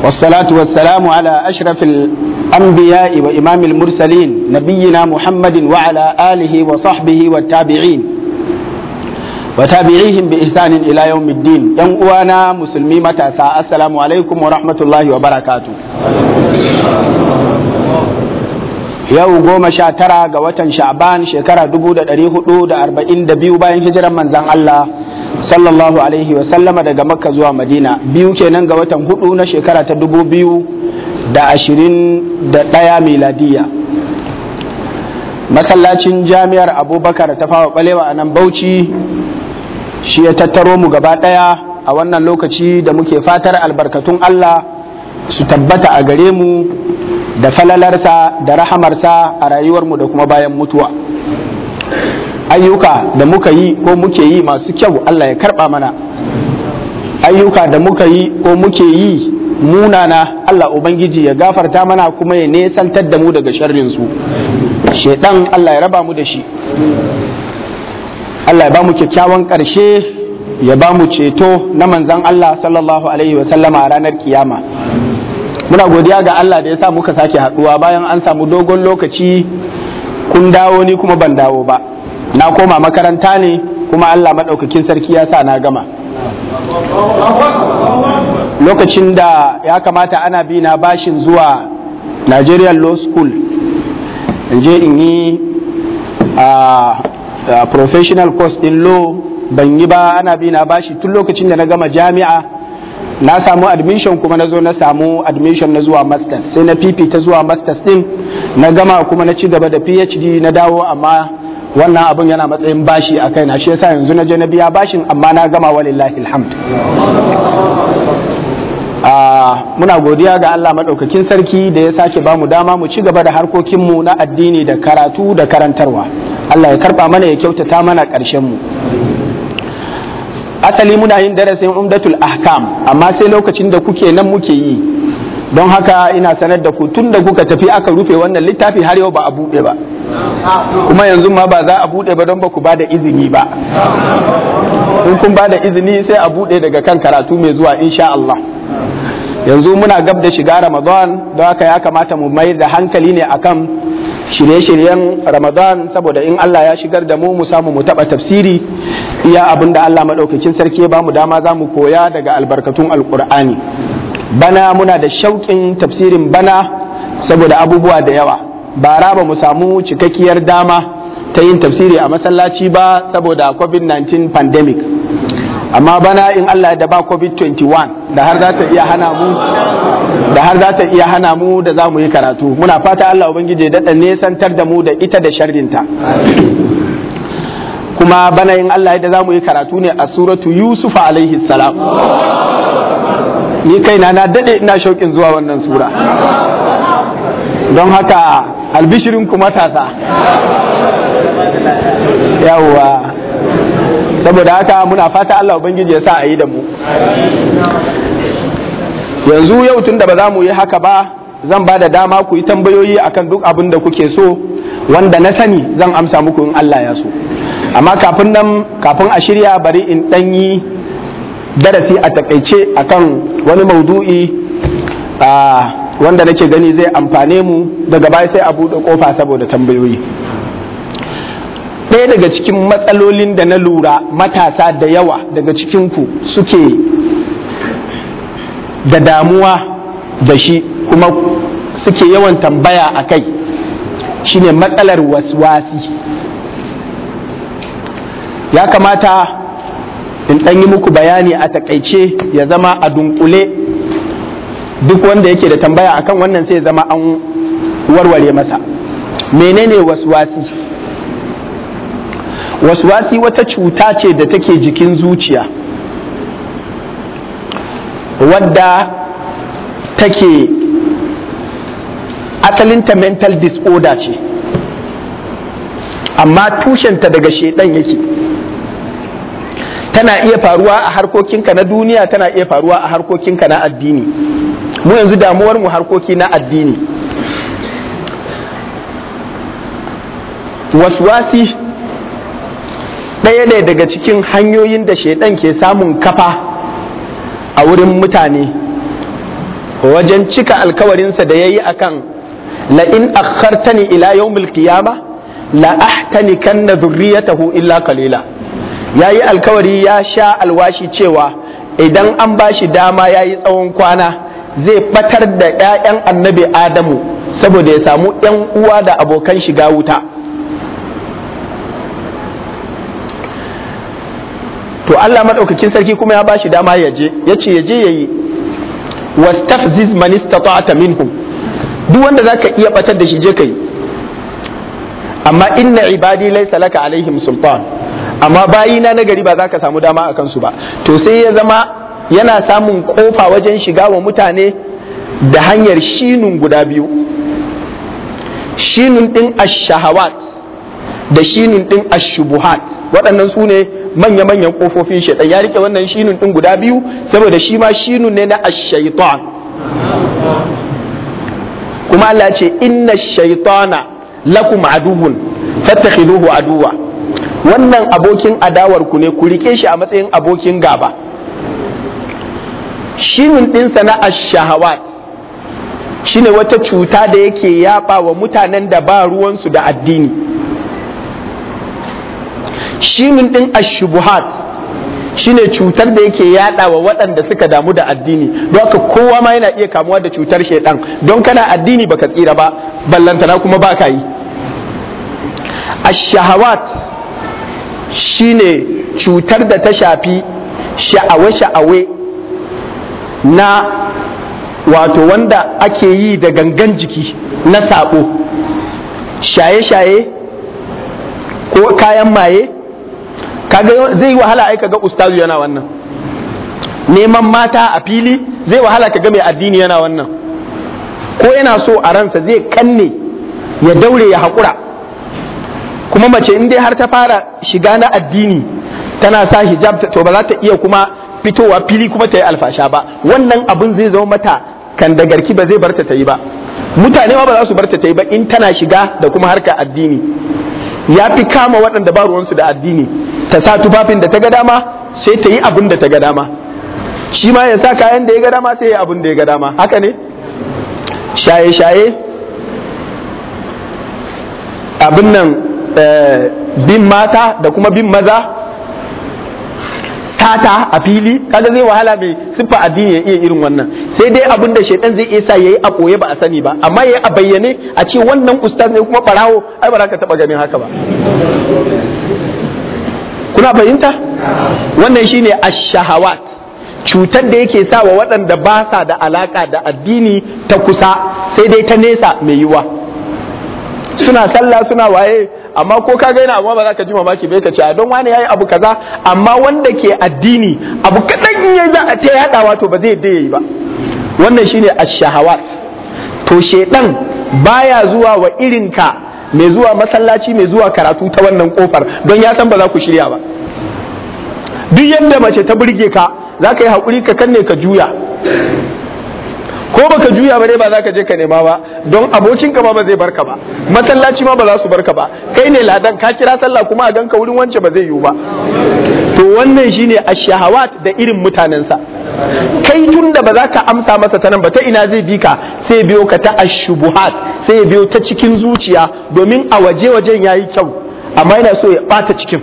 والصلاة والسلام على أشرف الأنبياء وإمام المرسلين نبينا محمد وعلى آله وصحبه والتابعين وتابعيهم بإحسان إلى يوم الدين ينقوانا مسلمي متى السلام عليكم ورحمة الله وبركاته yau goma sha tara ga watan sha'ban shekara dubu da ɗari hudu da arba'in da biyu bayan hijiran manzan Allah sallallahu alaihi wasallama daga makka zuwa madina biyu kenan ga watan hudu na shekara ta dubu biyu da ashirin da ɗaya miladiya masallacin jami'ar abubakar ta fawa balewa a nan bauchi shi ya tattaro mu gaba ɗaya a wannan lokaci da muke fatar albarkatun Allah su tabbata a gare mu da falalarsa da rahamarsa a rayuwarmu da kuma bayan mutuwa ayyuka da muka yi ko muke yi masu kyau Allah ya karba mana ayyuka da muka yi ko muke yi munana Allah Ubangiji ya gafarta mana kuma ya nesantar da mu daga sharrinsu shaidan Allah ya raba mu da shi Allah ya ba mu kyakkyawan ƙarshe ya ba mu ceto na manzan Allah sallallahu alaihi wasallama a ranar kiyama muna godiya ga Allah da ya sa muka sake haduwa bayan an samu dogon lokaci kun dawo ni kuma ban dawo ba na koma makaranta ne kuma Allah maɗaukakin sarki ya sa na gama lokacin da ya kamata ana bi na bashin zuwa Nigerian Law School in je in yi a professional course in law ban yi ba ana bi na bashi tun lokacin da na gama jami'a na samu admission kuma na zo na samu admission na zuwa masters sai na fifita zuwa masters din na gama kuma na ci gaba da phd na dawo amma wannan abun yana matsayin bashi a kai na shi yasa yanzu na je na biya bashin amma na gama walillahi alhamd muna godiya ga Allah maɗaukakin sarki da ya sake ba mu dama mu ci gaba da harkokinmu na addini da karatu da karantarwa Allah ya karɓa mana ya kyautata mana ƙarshen mu asali muna yin darasin umdatul ahkam amma sai lokacin da kuke nan muke yi don haka ina sanar da ku tun da kuka tafi aka rufe wannan littafi har yau ba a buɗe ba kuma yanzu ma ba za a buɗe ba don ba ku ba da izini ba in kun ba da izini sai a buɗe daga kan karatu mai zuwa insha Allah yanzu muna gab da shiga ramadan don haka ya kamata mu mayar da hankali ne akan shirye-shiryen ramadan saboda in Allah ya shigar da mu mu samu mu taɓa tafsiri iya abin da Allah maɗaukakin sarki ya bamu dama za mu koya daga albarkatun alkur'ani bana muna da shauƙin tafsirin bana saboda abubuwa da yawa bara ba mu samu cikakkiyar dama ta yin tafsiri a masallaci ba saboda covid-19 pandemic amma bana in Allah da ba covid-21 da har za ta iya hana mu da har za ta iya hana mu da za mu yi karatu muna fata Allah ubangiji daɗa nesantar da mu da ita da sharrinta kuma bana in Allah da za mu yi karatu ne a suratu Yusufa alaihi salam ni kaina na daɗe ina shauƙin zuwa wannan sura don haka albishirin ku matasa yawwa saboda haka muna fata Allah ubangiji ya sa a yi da mu yanzu yau tun da ba za mu yi haka ba zan ba da dama ku yi tambayoyi akan duk abin da kuke so wanda na sani zan amsa muku in Allah ya so amma kafin nan kafin a shirya bari in ɗan yi darasi a takaice akan wani maudu'i wanda nake gani zai amfane mu daga baya sai a buɗe ƙofa saboda tambayoyi ɗaya daga cikin matsalolin da na lura matasa da yawa daga cikinku suke da damuwa da shi kuma suke yawan tambaya a kai shine matsalar waswasi ya kamata in ɗan yi muku bayani a takaice ya zama a dunkule duk wanda yake da tambaya akan wannan sai zama an warware masa menene waswasi waswasi wata cuta ce da take jikin zuciya wadda take asalinta mental disorder ce amma tushenta daga shedan yake tana iya faruwa a harkokinka na duniya tana iya faruwa a harkokinka na addini mu yanzu damuwar mu harkoki na addini waswasi ɗaya ne daga cikin hanyoyin da shaidan ke samun kafa a wurin mutane wajen cika alkawarinsa da ya yi akan la in akhartani ila yawmil qiyama la ahtanikanna dhurriyatahu illa qalila yayi alkawari ya sha alwashi cewa idan an bashi dama yayi tsawon kwana zai batar da 'ya'yan annabi adamu saboda ya samu 'yan uwa da abokan shiga wuta to Allah madaukakin sarki kuma ya bashi dama ya je yace ya je yayi wastafziz man istata'ta minhum duk wanda zaka iya batar da shi je kai amma inna ibadi laysa laka alaihim sultan amma bayina na gari ba za ka samu dama a kansu ba to sai ya zama yana samun kofa wajen shiga wa mutane da hanyar shinun guda biyu shinun din ash-shahawat da shinun din ash-shubuhat waɗannan su ne manya-manyan kofofin shaitan ya rike wannan shinun din guda biyu saboda shi ma shinun ne na ash-shaytan kuma Allah ce inna ash-shaytana lakum aduwwun fattakhiduhu aduwa wannan abokin adawar ku ne ku rike shi a matsayin abokin gaba shinin ɗinsa na ash-shahawat shine wata cuta da yake yaba wa mutanen da ba ruwansu da addini shinin ɗin ash-shubuhat shine cutar da yake yada wa waɗanda suka damu da addini don haka kowa ma yana iya kamuwa da cutar shaidan don kana addini baka tsira ba ballantana kuma ba ka yi ash-shahawat shine cutar da ta shafi sha'awe-sha'awe na wato wanda ake yi da gangan jiki na sabo shaye-shaye ko kayan maye kaga zai yi wahala ai kaga ustazu yana wannan neman mata a fili zai wahala kaga mai addini yana wannan ko yana so a ransa zai kanne ya daure ya haƙura kuma mace in dai har ta fara shiga na addini tana sa hijab to ba za ta iya kuma fitowa fili kuma ta yi alfasha ba wannan abin zai zama mata kan da garki ba zai barta ta yi ba mutane ma ba za su barta ta yi ba in tana shiga da kuma harka addini ya fi kama waɗanda ba ruwansu da addini ta sa tufafin da ta ga dama sai ta yi abin da ta ga dama shi ma ya sa kayan da ya ga dama sai ya abin da ya ga dama haka ne shaye-shaye abin nan bin mata da kuma bin maza tata a fili kaga zai wahala mai siffa addini ya iya irin wannan sai dai abin da shaitan zai iya sa yayi a koye ba a sani ba amma yayi a bayyane a ce wannan ustaz ne kuma barawo ai ba za ka taba ganin haka ba kuna fahimta wannan shine ash-shahawat cutar da yake sa wa waɗanda ba sa da alaka da addini ta kusa sai dai ta nesa mai yiwa suna sallah suna waye amma ko ka gaina amma ba za ka ji mamaki bai ka ce don wani yayi abu kaza amma wanda ke addini abu kadan in yayi za a ta yadawa to ba zai yayi ba wannan shine ash-shahawat to shedan baya zuwa wa irin ka mai zuwa masallaci mai zuwa karatu ta wannan kofar don ya san ba za ku shirya ba duk yadda mace ta burge ka za ka yi haƙuri ka kanne ka juya ko baka juya ba dai ba za ka je ka nema ba don abokinka ma ba zai barka ba masallaci ma ba za su barka ba kai ne ladan ka kira sallah kuma a ganka wurin wance ba zai yiwu ba to wannan shine ashahawat da irin mutanensa kai tun da ba za ka amsa masa ta nan ba ta ina zai bi ka sai biyo ka ta ashubuhat sai biyo ta cikin zuciya domin a waje wajen yayi kyau amma yana so ya bata cikin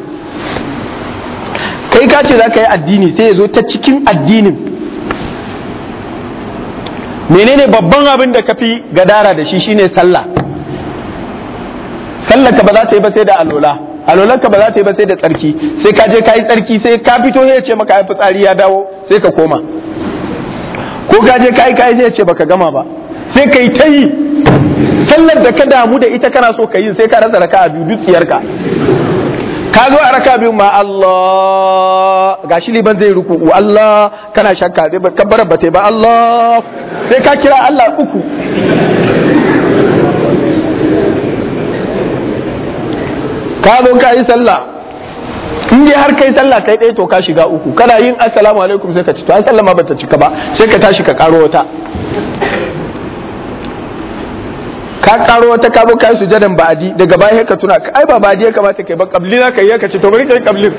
kai ka ce za ka yi addini sai ya zo ta cikin addinin menene babban abin da ka fi gadara da shi shine sallah sallah ka ba za ta yi ba sai da alola alolan ka ba za ta yi ba sai da tsarki sai ka je ka yi tsarki sai ka fito ya ce maka fitsari ya dawo sai ka koma ko ka je ka yi kai sai ya ce baka gama ba sai ka yi ta yi sallar da ka damu da ita kana so ka yi sai ka rasa raka a biyu dutsiyarka ka zo a raka biyu ma Allah gashi liban zai ruku Allah kana shakka dai kabbarar ba ba Allah sai ka kira Allah uku ka zo ka yi sallah in dai har kai sallah kai ɗaya to ka shiga uku kana yin assalamu alaikum sai ka ci to an sallama bata cika ba sai ka tashi ka karo wata ka karo wata ka zo kai sujadan ba'adi daga baya ka tuna ai ba ba'adi ya kamata kai ba kabli na kai ka ce to bari kai kablin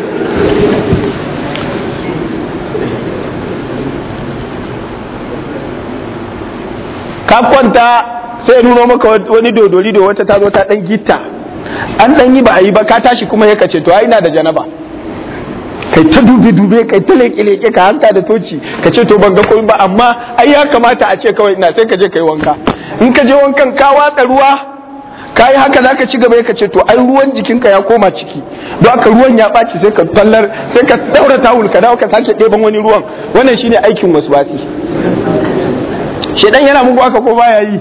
ka kwanta sai nuno maka wani dodori da wata ta zo ta dan gitta an dan yi ba a yi ba ka tashi kuma ya kace to ai ina da janaba kai ta dube dube kai ta leke leke ka hanka da toci ka ce to ban ga komai ba amma ai ya kamata a ce kawai ina sai ka je kai wanka in ka je wankan ka watsa ruwa ka yi haka zaka ci gaba ka ce to ai ruwan jikinka ya koma ciki don haka ruwan ya ɓaci sai ka tallar sai ka daura tawul ka dawo ka sake ɗeban wani ruwan wannan shine aikin waswasi shedan yana muku haka ko baya yi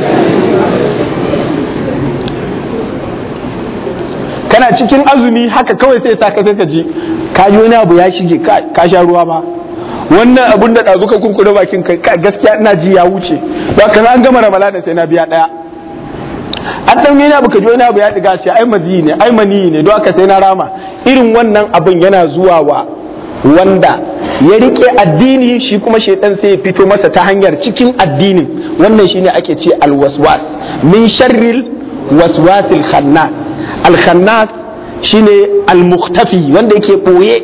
kana cikin azumi haka kawai sai sa ka sai ka ji ka ji wani abu ya shige ka sha ruwa ba wannan abun da ɗazu ka kurkure bakin kai gaskiya ina ji ya wuce ba ka an gama ramalana sai na biya ɗaya an ɗan yana abu ka ji wani abu ya ɗiga ce ai mazi ne ai mani ne don haka sai na rama irin wannan abin yana zuwa wa wanda ya rike addini shi kuma shaitan sai ya fito masa ta hanyar cikin addinin wannan shine ake ce alwaswas min sharril waswasil khannas al khannas shine al mukhtafi wanda yake boye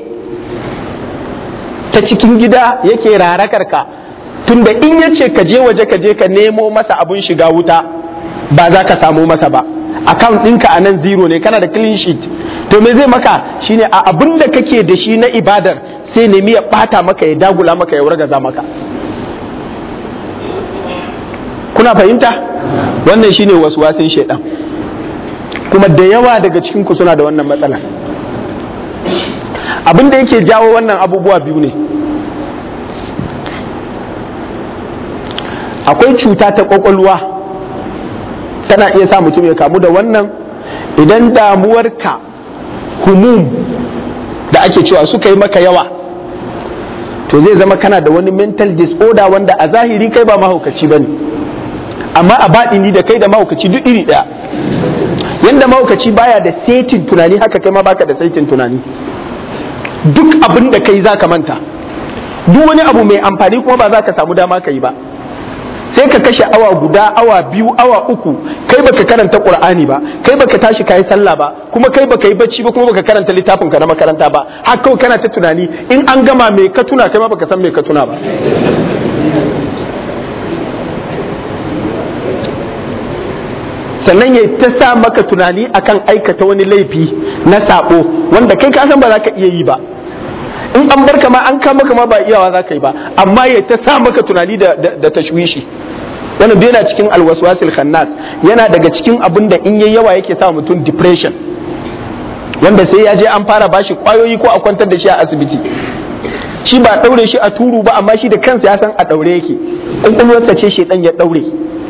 ta cikin gida yake rarakar ka tunda in yace ka je waje ka je ka nemo masa abun shiga wuta ba za ka samu masa ba account ɗinka a nan zero ne kana da clean sheet to me zai maka shine a abin da kake da shi na ibadar sai nemi ya bata maka ya dagula maka ya wargaza maka kuna fahimta wannan shine waswasin shaidan kuma da yawa daga cikin ku suna da wannan matsala abin da yake jawo wannan abubuwa biyu ne akwai cuta ta kwakwalwa tana iya sa mutum ya kamu da wannan idan damuwarka humum da ake cewa suka yi maka yawa to zai zama kana da wani mental disorder wanda a zahiri kai ba mahaukaci ba ne amma a baɗini da kai da mahaukaci duk iri ɗaya yadda mahaukaci baya da saitin tunani haka kai ma baka da saitin tunani duk abin da kai za ka manta duk wani abu mai amfani kuma ba za ka samu dama ka yi ba sai ka kashe awa guda awa biyu awa uku kai baka karanta qur'ani ba kai baka tashi kai sallah ba kuma kai baka yi bacci ba kuma baka karanta littafin ka na makaranta ba har kawai kana ta tunani in an gama me ka tuna kai ma baka san me ka tuna ba sannan ya ta sa maka tunani akan aikata wani laifi na sabo wanda kai ka san ba za ka iya yi ba in an barka ma an kama kama ba iyawa za ka yi ba amma ya ta sa maka tunani da, da, tashwishi wannan bai yana cikin alwaswasil khannas yana daga cikin abin da in yayi yawa yake sa mutum depression wanda sai ya je an fara bashi kwayoyi ko a kwantar da shi a asibiti shi ba daure shi a turu ba amma shi da kansa ya san a daure yake in ce shi dan ya daure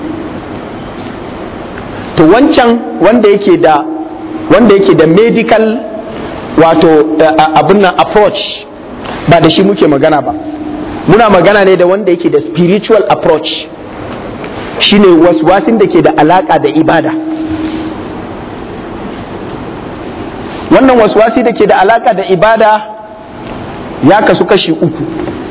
to wancan wanda yake da wanda yake da medical wato abin nan approach ba da shi muke magana ba muna magana ne da wanda yake da spiritual approach shine waswasin da ke da alaka da ibada wannan waswasi da ke da alaka da ibada ya kasu kashi uku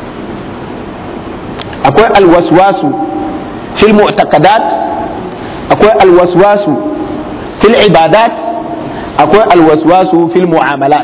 akwai alwaswasu fil mu'taqadat akwai alwaswasu fil ibadat akwai alwaswasu fil mu'amalat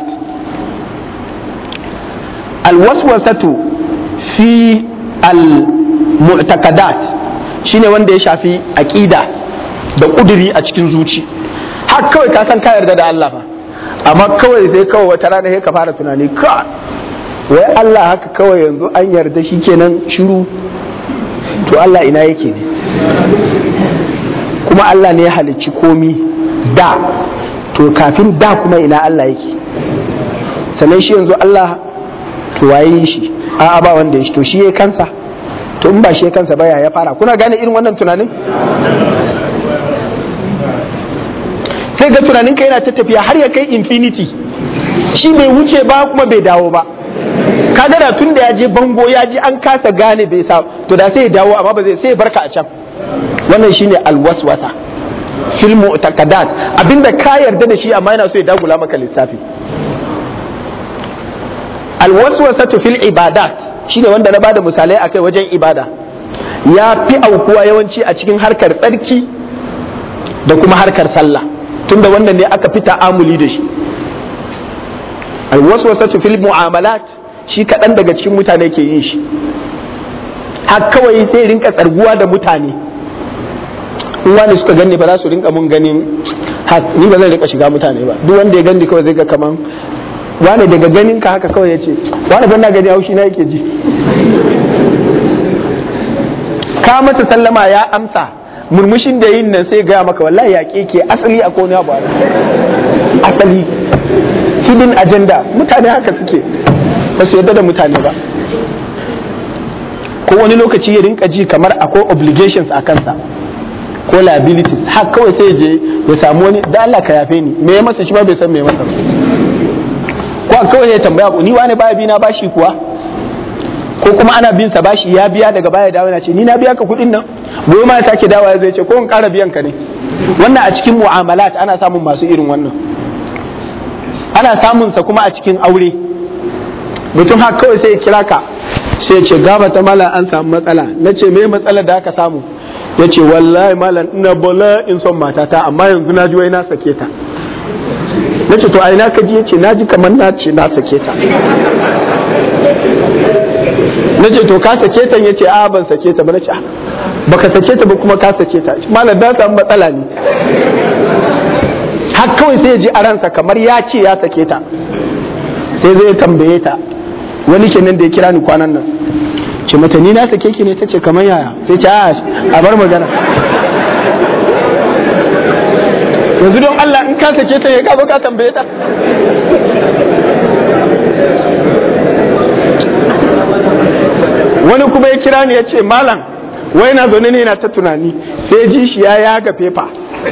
alwaswasatu fi al-mu'taqadat shine wanda ya shafi aqida da kuduri a cikin zuci har kawai ka san ka yarda da Allah ba amma kawai sai kawai wata rana sai ka fara tunani ka wai Allah haka kawai yanzu an yarda shi kenan shiru to Allah ina yake ne kuma Allah ne ya halicci komi da to kafin da kuma ina Allah yake sannan shi yanzu Allah to waye shi a'a ba wanda ya shi to shi ya kansa to in ba shi ya kansa ba ya fara kuna gane irin wannan tunanin sai ga tunanin ka yana ta tafiya har ya kai infinity shi bai wuce ba kuma bai dawo ba kaga da tun da ya je bango ya ji an kasa gane bai sa to da sai ya dawo amma ba zai sai ya barka a can wannan shine alwaswasa fil mu'taqadat abinda ka yarda da shi amma yana so ya dagula maka lissafi alwaswasatu fil ibadat shine wanda na bada misalai akai wajen ibada ya fi aukuwa yawanci a cikin harkar tsarki da kuma harkar sallah tunda wannan ne aka fi ta'amuli da shi alwaswasatu fil mu'amalat shi kaɗan daga cikin mutane ke yin shi har kawai sai rinka tsarguwa da mutane in wani suka ganni ba za su rinka mun ganin ni ba zan rika shiga mutane ba duk wanda ya ganni kawai zai ga kaman wani daga ganin ka haka kawai ya ce wani ban na gani haushi na yake ji ka masa sallama ya amsa murmushin da yin nan sai gaya maka wallahi ya ke asali a kone abu asali hidden agenda mutane haka suke ba su yadda da mutane ba ko wani lokaci ya rinka ji kamar akwai obligations a kansa ko liabilities har kawai sai je ya samu wani da Allah ka yafe ni me ya masa shi ba bai san me ya masa ko kawai ya tambaya ni wani baya bi na bashi kuwa ko kuma ana bin sa bashi ya biya daga baya dawo yana ce ni na biya ka kuɗin nan gobe ma ya sake dawo zai ce ko in ƙara biyan ka ne wannan a cikin mu'amalat ana samun masu irin wannan ana samun sa kuma a cikin aure mutum haka kawai sai ya kira ka sai ya ce gaba ta mala an samu matsala na ce me matsala da aka samu ya ce wallahi malam ina bola in son matata amma yanzu na ji wai na sake ta na ce to a ina ka ji ya ce na ji kamar na ce na sake ta na ce to ka sake ta ya ce a ban sake ta ba na ce baka sake ta ba kuma ka sake ta malam na samu matsala ne har kawai sai ya ji a ransa kamar ya ce ya sake ta sai zai tambaye ta wani kenan da ya kira ni kwanan nan ce mata ni na sake ki ne ta ce kamar yaya sai ce a bar magana yanzu don Allah in ka sake ta ya ka ka tambaye ta wani kuma ya kira ni ya ce malam wai na zaune ne na ta tunani sai ji shi ya yaga fefa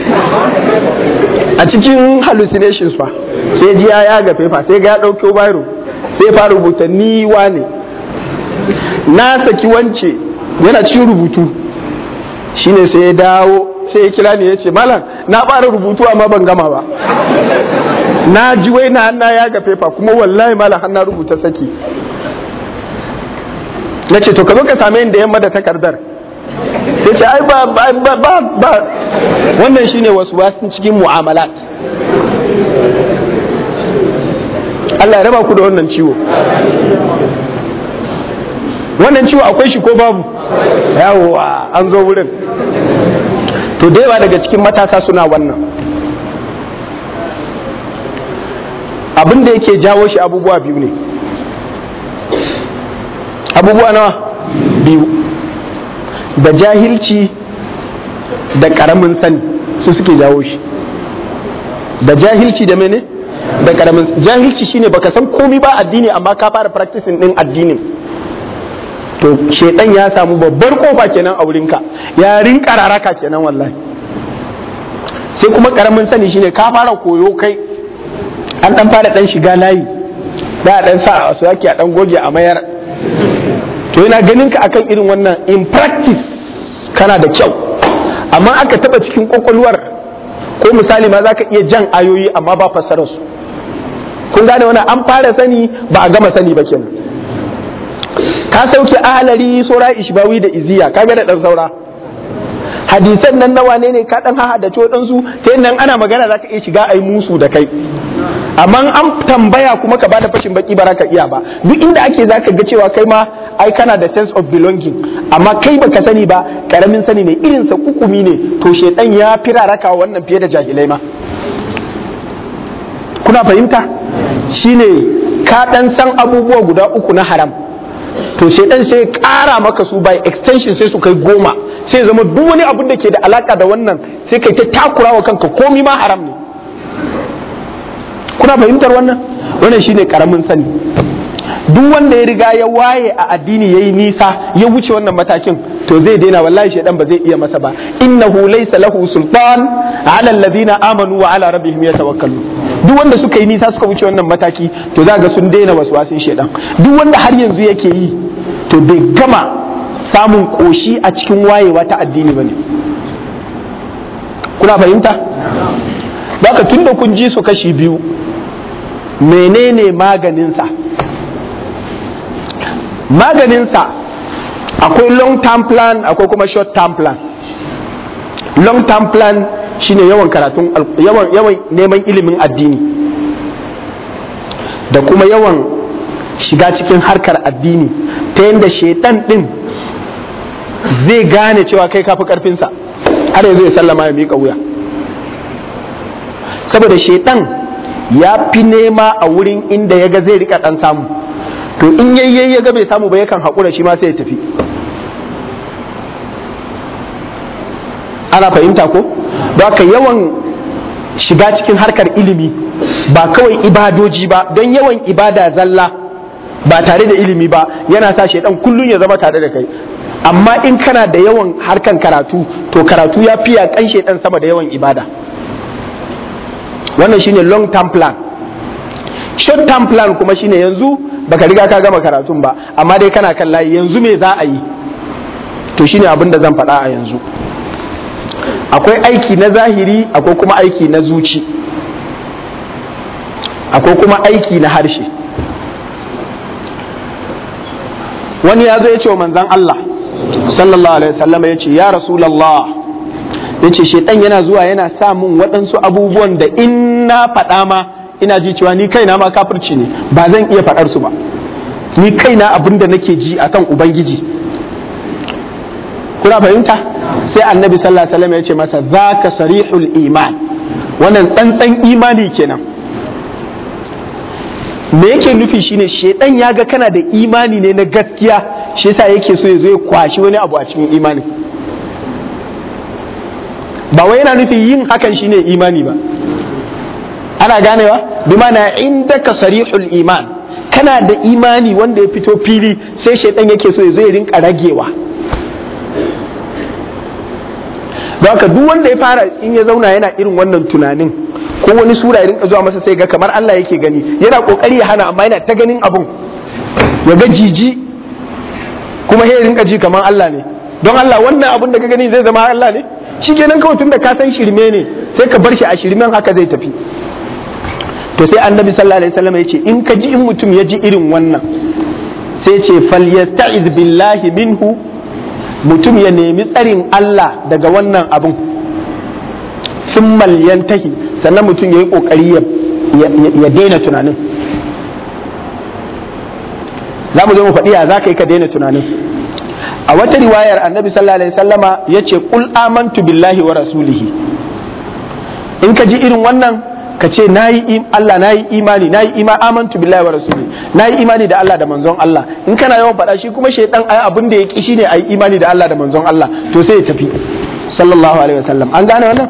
a cikin hallucinations fa sai ji ya yaga fefa sai ga ya ɗauko biro sai fara rubuta ni wane na saki wance yana cikin rubutu shine sai ya dawo sai ya kira ni ya ce malam na fara rubutu amma ban gama ba na ji wai na na yaga fefa kuma wallahi malam har na rubuta saki na ce to ka zo ka same ni da yamma da takardar sai ce ai ba ba ba ba, ba. wannan shine wasu wasu cikin mu'amalat Allah ya raba ku da wannan ciwo wannan ciwo akwai shi ko babu yawowa an zo wurin to da yawa daga cikin matasa suna wannan abin da yake jawo shi abubuwa biyu ne abubuwa nawa biyu da jahilci da karamin sani su suke jawo shi da jahilci da mene da karamin jahilci shine baka san komi ba addini amma ka fara practicing din addinin to shedan ya samu babbar kofa kenan a wurinka ya rinka raraka kenan wallahi sai kuma karamin sani shine ka fara koyo kai an dan fara dan shiga layi da dan sa a wasu yake a dan goge a mayar to yana ganin ka akan irin wannan in practice kana da kyau amma aka taba cikin kwakwalwar ko misali ma zaka iya jan ayoyi amma ba fassarar su kun gane wannan an fara sani ba a gama sani ba kenan ka sauke ahalari sora ishbawi da iziya kaga da dan saura hadisan nan nawa ne ne ka dan haha da codan su sai nan ana magana zaka iya shiga ai musu da kai amma an tambaya kuma ka bada fashin baki ba ka iya ba duk inda ake zaka ga cewa kai ma ai kana da sense of belonging amma kai baka sani ba karamin sani ne irin sa kukumi ne to shedan ya firaraka wannan fiye da jahilai ma kuna fahimta shine ka dan san abubuwa guda uku na haram to shedan sai kara maka su by extension sai su kai goma sai zama duk wani abun da ke da alaka da wannan sai kai ta takurawa kanka komi ma haram ne kuna fahimtar wannan wannan shine karamin sani duk wanda ya riga ya waye a addini yayi nisa ya wuce wannan matakin to zai daina wallahi shedan ba zai iya masa ba innahu laysa lahu sultan ala alladhina amanu wa ala rabbihim yatawakkalun duk wanda suka yi nisa suka wuce wannan mataki to za ga sun daina waswasin shedan duk wanda har yanzu yake yi to bai gama samun koshi a cikin wayewa ta addini bane kuna fahimta baka tunda kun ji su kashi biyu menene maganinsa maganinsa akwai long term plan akwai kuma short term plan long term plan shine yawan karatun yawan yawan neman ilimin addini da kuma yawan shiga cikin harkar addini ta yadda shaitan din zai gane cewa kai kafi karfinsa har yanzu ya sallama ya miƙa wuya saboda shaitan ya fi nema a wurin inda ya ga zai rika ɗan samu to in yayye ya ga bai samu ba yakan haƙura shi ma sai ya tafi ana fahimta ko ba ka yawan shiga cikin harkar ilimi ba kawai ibadoji ba don yawan ibada zalla ba tare da ilimi ba yana sa shaidan kullum ya zama tare da kai amma in kana da yawan harkan karatu to karatu ya fiya kan shaidan sama da yawan ibada wannan shine long term plan short term plan kuma shine yanzu baka riga ka gama karatun ba amma dai kana kan layi yanzu me za a yi to shine abin da zan faɗa a yanzu akwai aiki na zahiri akwai kuma aiki na zuci akwai kuma aiki na harshe wani ya zo ya ce wa manzan Allah sallallahu alaihi wasallam ya ce ya rasulallah ya ce shaitan yana zuwa yana sa min waɗansu abubuwan da in na faɗa ma ina ji cewa ni kaina ma kafirci ne ba zan iya faɗar su ba ni kaina abin da nake ji akan ubangiji kuna fahimta sai annabi sallallahu alaihi wasallam ya ce masa zaka sarihul iman wannan tsantsan imani kenan me yake nufi shine shedan ya ga kana da imani ne na gaskiya shi yasa yake so ya zo ya kwashi wani abu a cikin imani ba wai yana nufin yin hakan shine imani ba ana ganewa bi mana indaka sarihul iman kana da imani wanda ya fito fili sai shedan yake so ya zo ya rinka ragewa don haka duk wanda ya fara in ya zauna yana irin wannan tunanin ko wani sura ya rinka zuwa masa sai ga kamar Allah yake gani yana kokari ya hana amma yana ta ganin abun ya ga jiji kuma ya rinka ji kamar Allah ne don Allah wannan abun da ka gani zai zama Allah ne shi kenan kawai tun da ka san shirme ne sai ka bar shi a shirmen haka zai tafi to sai annabi sallallahu alaihi wasallam ya ce in ka ji in mutum ya ji irin wannan sai ce falyasta'iz billahi minhu mutum ya nemi tsarin Allah daga wannan abun sun yantahi sannan mutum ya yi ƙoƙari ya daina tunanin za mu zo mu faɗi ya za ka yi ka daina tunanin a wata riwayar annabi sallallahu alaihi sallama ya ce ƙul amantu billahi wa rasulihi in ka ji irin wannan ka ce na yi Allah na yi imani na yi ima amantu billahi wa rasulihi na yi imani da Allah da manzon Allah in kana yawan faɗa shi kuma shaidan ai abin da ya ki shine ai imani da Allah da manzon Allah to sai ya tafi sallallahu alaihi wasallam an gane wannan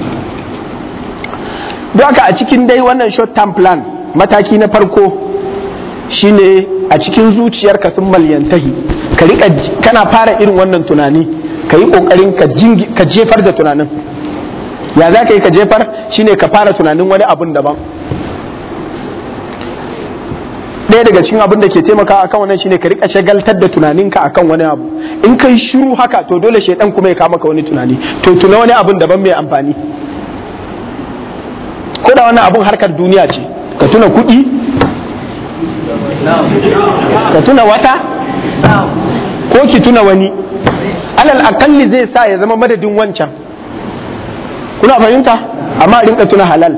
don haka a cikin dai wannan short term plan mataki na farko shine a cikin zuciyarka sun malyantahi ka rika kana fara irin wannan tunani ka yi kokarin ka jefar da tunanin ya za ka yi ka jefar shine ka fara tunanin wani abun daban ɗaya daga cikin abin da ke taimakawa akan wannan shine ka rika shagaltar da tunaninka akan wani abu in kai shiru haka to dole shaidan kuma ya kama ka wani tunani to tuna wani abun daban mai amfani ko da wannan abun harkar duniya ce ka tuna kuɗi ka tuna wata ko ki tuna wani alal akalli zai sa ya zama madadin wancan kuna fahimta amma rinka tuna halal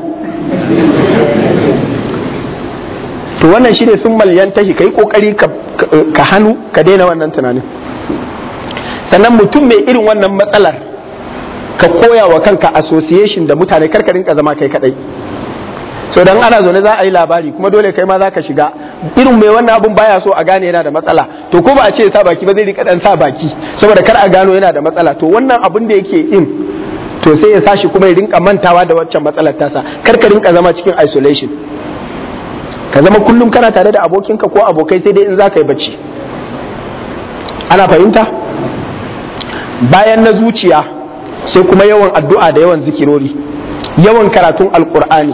to wannan shine sun malyantahi ka yi kokari ka hannu ka daina wannan tunanin sannan mutum mai irin wannan matsalar ka koya wa kanka association da mutane karka rinka zama kai kadai so dan ana zaune za a yi labari kuma dole kai ma za ka shiga irin mai wannan abun baya so a gane yana da matsala to ko ba a ce sa baki ba zai rika dan sa baki saboda kar a gano yana da matsala to wannan abun da yake in to sai ya sashi kuma ya rinka mantawa da waccan matsalar tasa kar ka rinka zama cikin isolation ka zama kullum kana tare da abokinka ko abokai sai dai in za ka yi bacci ana fahimta bayan na zuciya sai kuma yawan addu'a da yawan zikirori yawan karatun alkur'ani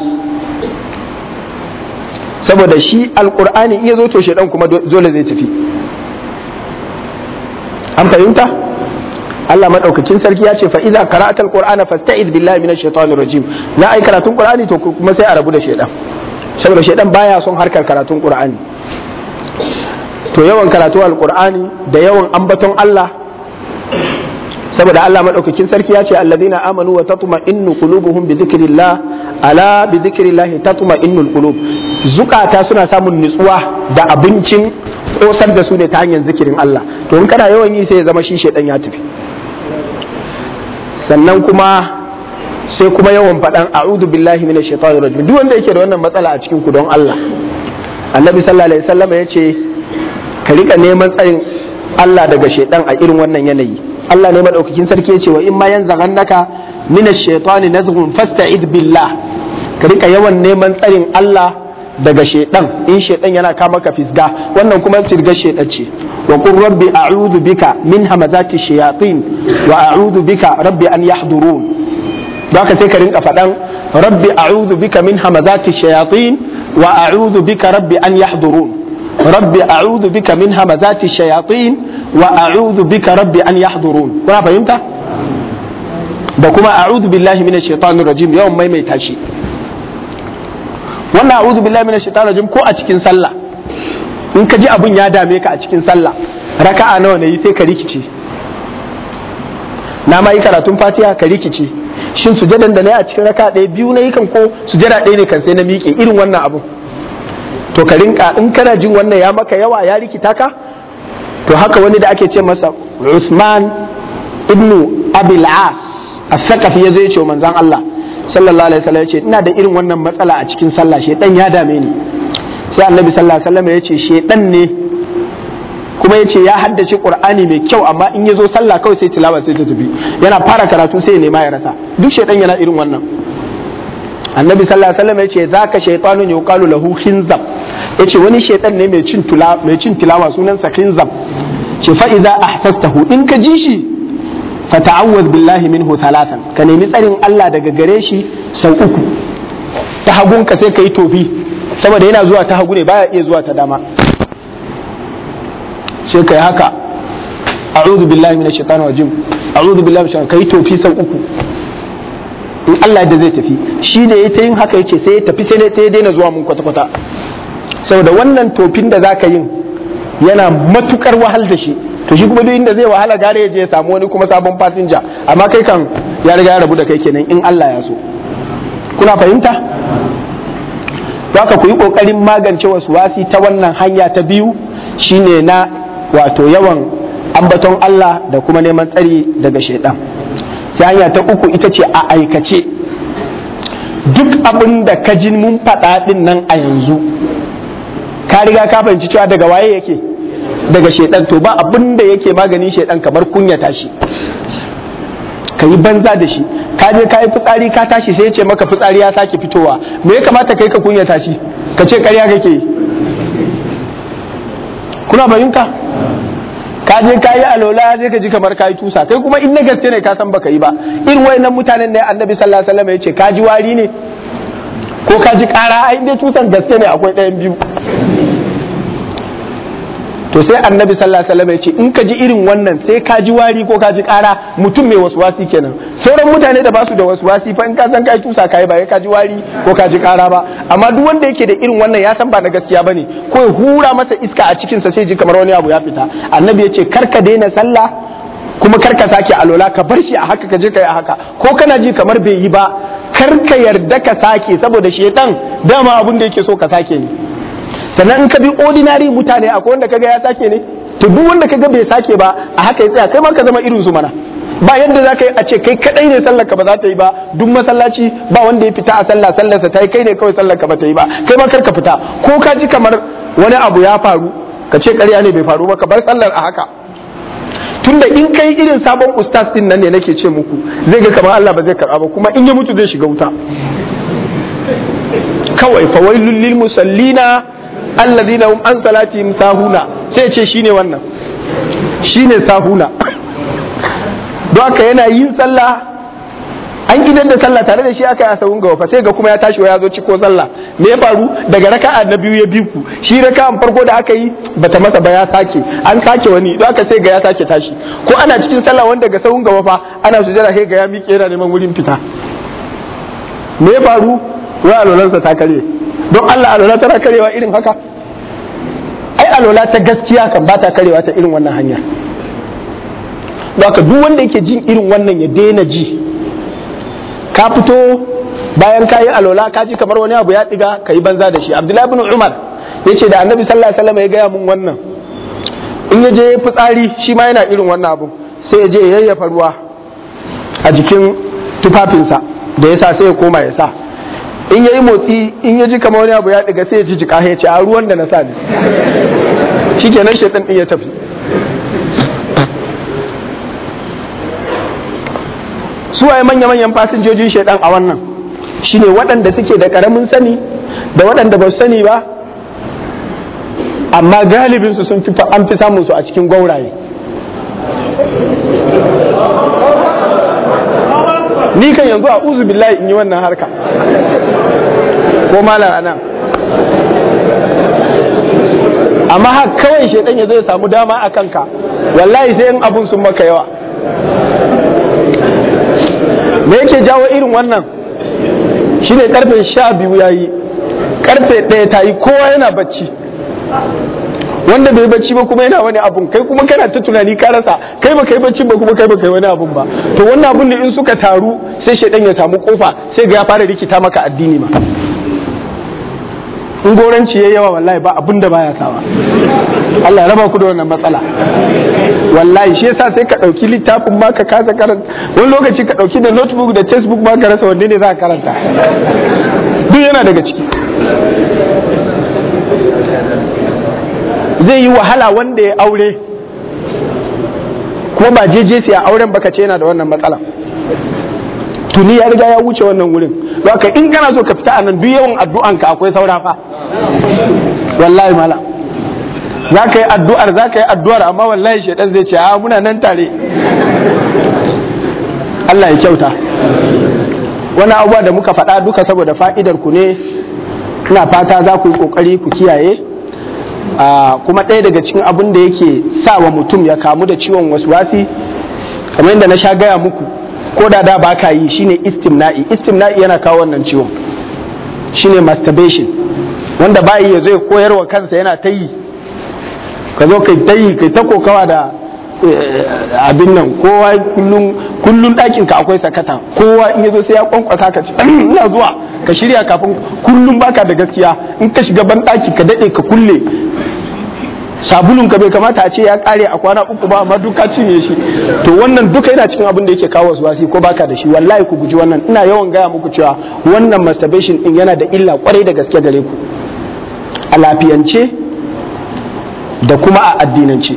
saboda shi alkur'ani iya zo to shaidan kuma dole zai tafi an fahimta Allah madaukakin sarki ya ce fa idza qara'ata alqur'ana fasta'iz billahi minash shaitanir rajim za a yi karatun qur'ani to kuma sai a rabu da shaidan saboda shaidan baya son harkar karatun qur'ani to yawan karatu alqur'ani da yawan ambaton Allah saboda Allah madaukakin sarki ya ce alladhina amanu wa tatma'innu qulubuhum bi dhikrillah ala bi dhikrillah tatma'innul qulub zukata suna samun nutsuwa da abincin kosar da su ne ta hanyar zikirin Allah to in kana yawan yi sai ya zama shi shaidan ya tafi sannan kuma sai kuma yawan faɗan a'udhu billahi minash shaitanir rajim duk wanda yake da wannan matsala a cikin ku don Allah annabi sallallahu alaihi wasallam ya ce ka rika neman tsayin Allah daga shaitan a irin wannan yanayi Allah ne madaukakin sarki ya ce wa in ma yanzaghannaka minash shaitani nazghun fasta'id billah ka rika yawan neman tsarin Allah daga shaitan in shaitan yana kama ka fisga wannan kuma fisgar shaitan ce wa qur rabbi a'udhu bika min hamazati shayatin wa a'udhu bika rabbi an yahdurun don haka sai ka rinka faɗan rabbi a'udhu bika min hamazati shayatin wa a'udhu bika rabbi an yahdurun rabbi a'udhu bika min hamazati shayatin wa a'udhu bika rabbi an yahdurun kuna fahimta da kuma a'udhu billahi minash shaitanir rajim yawan maimaita shi wannan a'udhu billahi minash shaitanir rajim ko a cikin sallah in ka ji abun ya dame ka a cikin sallah raka'a nawa ne sai ka rikice na ma yi karatun fatiha ka rikice shin sujadan da na yi a cikin raka ɗaya biyu na yi kan ko sujada ɗaya ne kan sai na miƙe irin wannan abun to ka rinka in kana jin wannan ya maka yawa ya rikita ka to haka wani da ake ce masa Usman ibnu Abil As as-Saqafi yazo ya ce manzon Allah sallallahu alaihi wasallam ya ce ina da irin wannan matsala a cikin sallah shedan ya dame ni sai Annabi sallallahu alaihi wasallam ya ce shedan ne kuma ya ce ya haddace qur'ani mai kyau amma in ya zo sallah kawai sai tilawa sai ta tafi yana fara karatu sai ya nema ya rasa duk shaidan yana irin wannan annabi sallallahu alaihi wasallam ya ce zaka shaytanun yuqalu lahu khinzab yace wani shaidan ne mai cin tula mai cin tilawa sunansa khinzab ce fa idza ahsastahu in ka ji shi fa ta'awwaz billahi minhu salatan ka nemi tsarin Allah daga gare shi sau uku ta hagun ka sai kai tofi saboda yana zuwa ta hagu ne baya iya zuwa ta dama sai kai haka a'udhu billahi minash shaitani rajim a'udhu billahi minash shaitani kai tofi sau uku in Allah da zai tafi shi ne ya ta yin haka yace sai ya tafi sai ya daina zuwa mun kwata kwata saboda wannan tofin da zaka yin yana matukar wahal da shi to shi kuma duk inda zai wahala gare ya je ya samu wani kuma sabon fasinja amma kai kan ya riga ya rabu da kai kenan in Allah ya so kuna fahimta haka ku yi kokarin magance wasu wasi ta wannan hanya ta biyu shine na wato yawan ambaton Allah da kuma neman tsari daga shaidan sai hanya ta uku ita ce a aikace duk abin da ka ji mun faɗa ɗin nan a yanzu ka riga ka fahimci cewa daga waye yake daga shaidan to ba abin da yake maganin shaidan kamar kunyata shi ka yi banza da shi ka je ka yi fitsari ka tashi sai ya ce maka fitsari ya sake fitowa me ya kamata kai ka kunyata shi ka ce ƙarya kake yi kuna bayinka ka je ka yi alola sai ka ji kamar ka yi tusa kai kuma in na gaske ne ka san baka yi ba irin wayannan mutanen ne annabi sallallahu alaihi wasallam ya ce ka ji wari ne ko ka ji ƙara ai dai tusan gaske ne akwai ɗayan biyu to sai annabi sallallahu alaihi wasallam ya ce in ka ji irin wannan sai ka ji wari ko ka ji ƙara mutum mai waswasi kenan sauran mutane da basu da waswasi fa in ka san kai tusa kai ba ka ji wari ko ka ji ƙara ba amma duk wanda yake da irin wannan ya san ba na gaskiya bane ko ya hura masa iska a cikin sa sai ji kamar wani abu ya fita annabi ya ce kar ka daina sallah kuma kar ka sake alola ka bar shi a haka ka je ka yi a haka ko kana ji kamar bai yi ba kar ka yarda ka sake saboda shedan dama abin da yake so ka sake ne sannan in ka bi ordinary mutane akwai wanda kaga ya sake ne to duk wanda kaga bai sake ba a haka ya tsaya kai ma ka zama irin su mana ba yadda za ka yi a ce kai kadai ne sallar ka ba za ta yi ba duk masallaci ba wanda ya fita a sallah sallarsa ta yi kai ne kawai sallar ka ba ta yi ba kai ma kar ka fita ko ka ji kamar wani abu ya faru ka ce ƙarya ne bai faru ba ka bar sallar a haka tunda in kai irin sabon ustaz din nan ne nake ce muku zai ga kamar Allah ba zai karba ba kuma in ya mutu zai shiga wuta kawai fawailul lil musallina alladhina hum an salatihim sahuna sai ce shine wannan shine sahuna don haka yana yin sallah an gidan da sallah tare da shi aka yi asawun gawa fa sai ga kuma ya tashi ya zo ciko sallah me ya faru daga raka'a na biyu ya bi ku shi raka'an farko da aka yi bata masa ba ya sake an sake wani don haka sai ga ya sake tashi ko ana cikin sallah wanda ga sawun gawa fa ana sujada sai ga ya miƙe yana neman wurin fita me ya faru wai alolansa ta kare don Allah alola tana karewa irin haka ai alola ta gaskiya kan ba ta karewa ta irin wannan hanya haka duk wanda yake jin irin wannan ya daina ji ka fito bayan ka yi alola ka ji kamar wani abu ya diga ka yi banza da shi abdullahi bin umar ya ce da annabi sallallahu alaihi wasallam ya gaya mun wannan in ya je fitsari shi ma yana irin wannan abu sai ya je ya yayyafa ruwa a jikin tufafinsa da ya sa sai ya koma ya sa in ya yi motsi in ya ji kamar wani abu ya ɗiga sai ya ji jika ya ce a ruwan da na sa ne shi kenan shaitan ɗin ya tafi suwaye manya-manyan fasinjojin shaidan a wannan shine waɗanda suke da ƙaramin sani da waɗanda ba su sani ba amma galibinsu sun fi an fi samun su a cikin gwauraye ni kan yanzu a uzu billahi in yi wannan harka ko malam anan amma haka kawai shaidan ya zai samu dama a kanka wallahi sai in abun sun maka yawa me yake jawo irin wannan shine karfe sha biyu ya yi karfe ɗaya ta yi kowa yana bacci wanda bai bacci ba kuma yana wani abun kai kuma kana ta tunani ka rasa kai ba kai bacci ba kuma kai ba kai wani abun ba to wannan abun ne in suka taru sai shaidan ya samu kofa sai ga ya fara rikita maka addini ma in goranci yayi yawa wallahi ba abun da baya sawa Allah ya raba ku da wannan matsala wallahi shi yasa sai ka dauki littafin ma ka kasa karanta wani lokaci ka dauki da notebook da textbook ma ka rasa wanne ne za ka karanta duk yana daga ciki zai yi wahala wanda ya aure kuma ba jeje sai a auren baka ce yana da wannan matsala tuni ya riga ya wuce wannan wurin haka in kana so ka fita a nan duk yawan addu'anka akwai saura fa wallahi mala za ka yi addu'ar za ka yi addu'ar amma wallahi shaidan zai ce a muna nan tare Allah ya kyauta wani abubuwa da muka faɗa duka saboda fa'idar ku ne ina fata za ku yi ƙoƙari ku kiyaye kuma ɗaya daga cikin abin da yake sa wa mutum ya kamu da ciwon waswasi kamar yadda na sha gaya muku ko da da ba ka yi shine istimna'i istimna'i yana kawo wannan ciwon shine masturbation wanda ba yi ya zo ya koyarwa kansa yana ta yi ka zo kai ta yi kai ta kokawa da abin nan kowa kullum kullum ɗakin ka akwai sakata kowa in ya zo sai ya kwankwasa ka ce ina zuwa ka shirya kafin kullum baka da gaskiya in ka shiga ban ɗaki ka daɗe ka kulle sabulun ka bai kamata a ce ya kare a kwana uku ba amma duka cinye shi to wannan duka yana cikin abin da yake kawo wasu wasi ko baka da shi wallahi ku guji wannan ina yawan gaya muku cewa wannan masturbation din yana da illa kwarai da gaske gare ku a lafiyance da kuma a addinance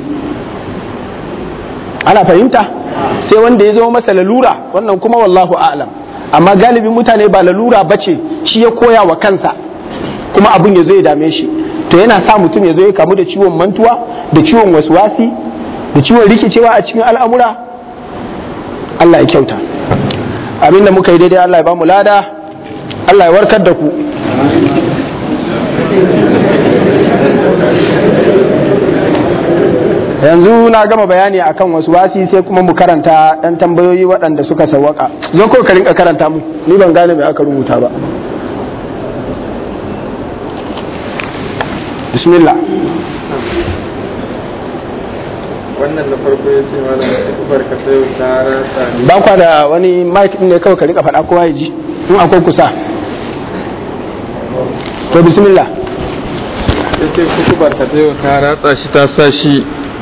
ana fahimta sai wanda ya zama masa lalura wannan kuma wallahu a'lam amma galibin mutane ba lalura bace shi ya koya wa kansa kuma abin ya zo ya dame shi to yana sa mutum ya zo ya kamu da ciwon mantuwa da ciwon waswasi da ciwon rikicewa a cikin al'amura Allah ya kyauta abin da muka yi daidai Allah ya ba mu lada Allah ya warkar da ku yanzu na gama bayani akan wasu wasi sai kuma mu karanta ɗan tambayoyi waɗanda suka sawwaka zo ko ka rinka karanta mu ni ban gane mai aka rubuta ba bismillah wannan na farko ya ce mana kufar ka sayo ta rasa ni ba kwa da wani mic ɗin ne kawai ka rika faɗa kowa ya ji in akwai kusa to bismillah ya ce kufar ka sayo ta ratsa shi ta sa shi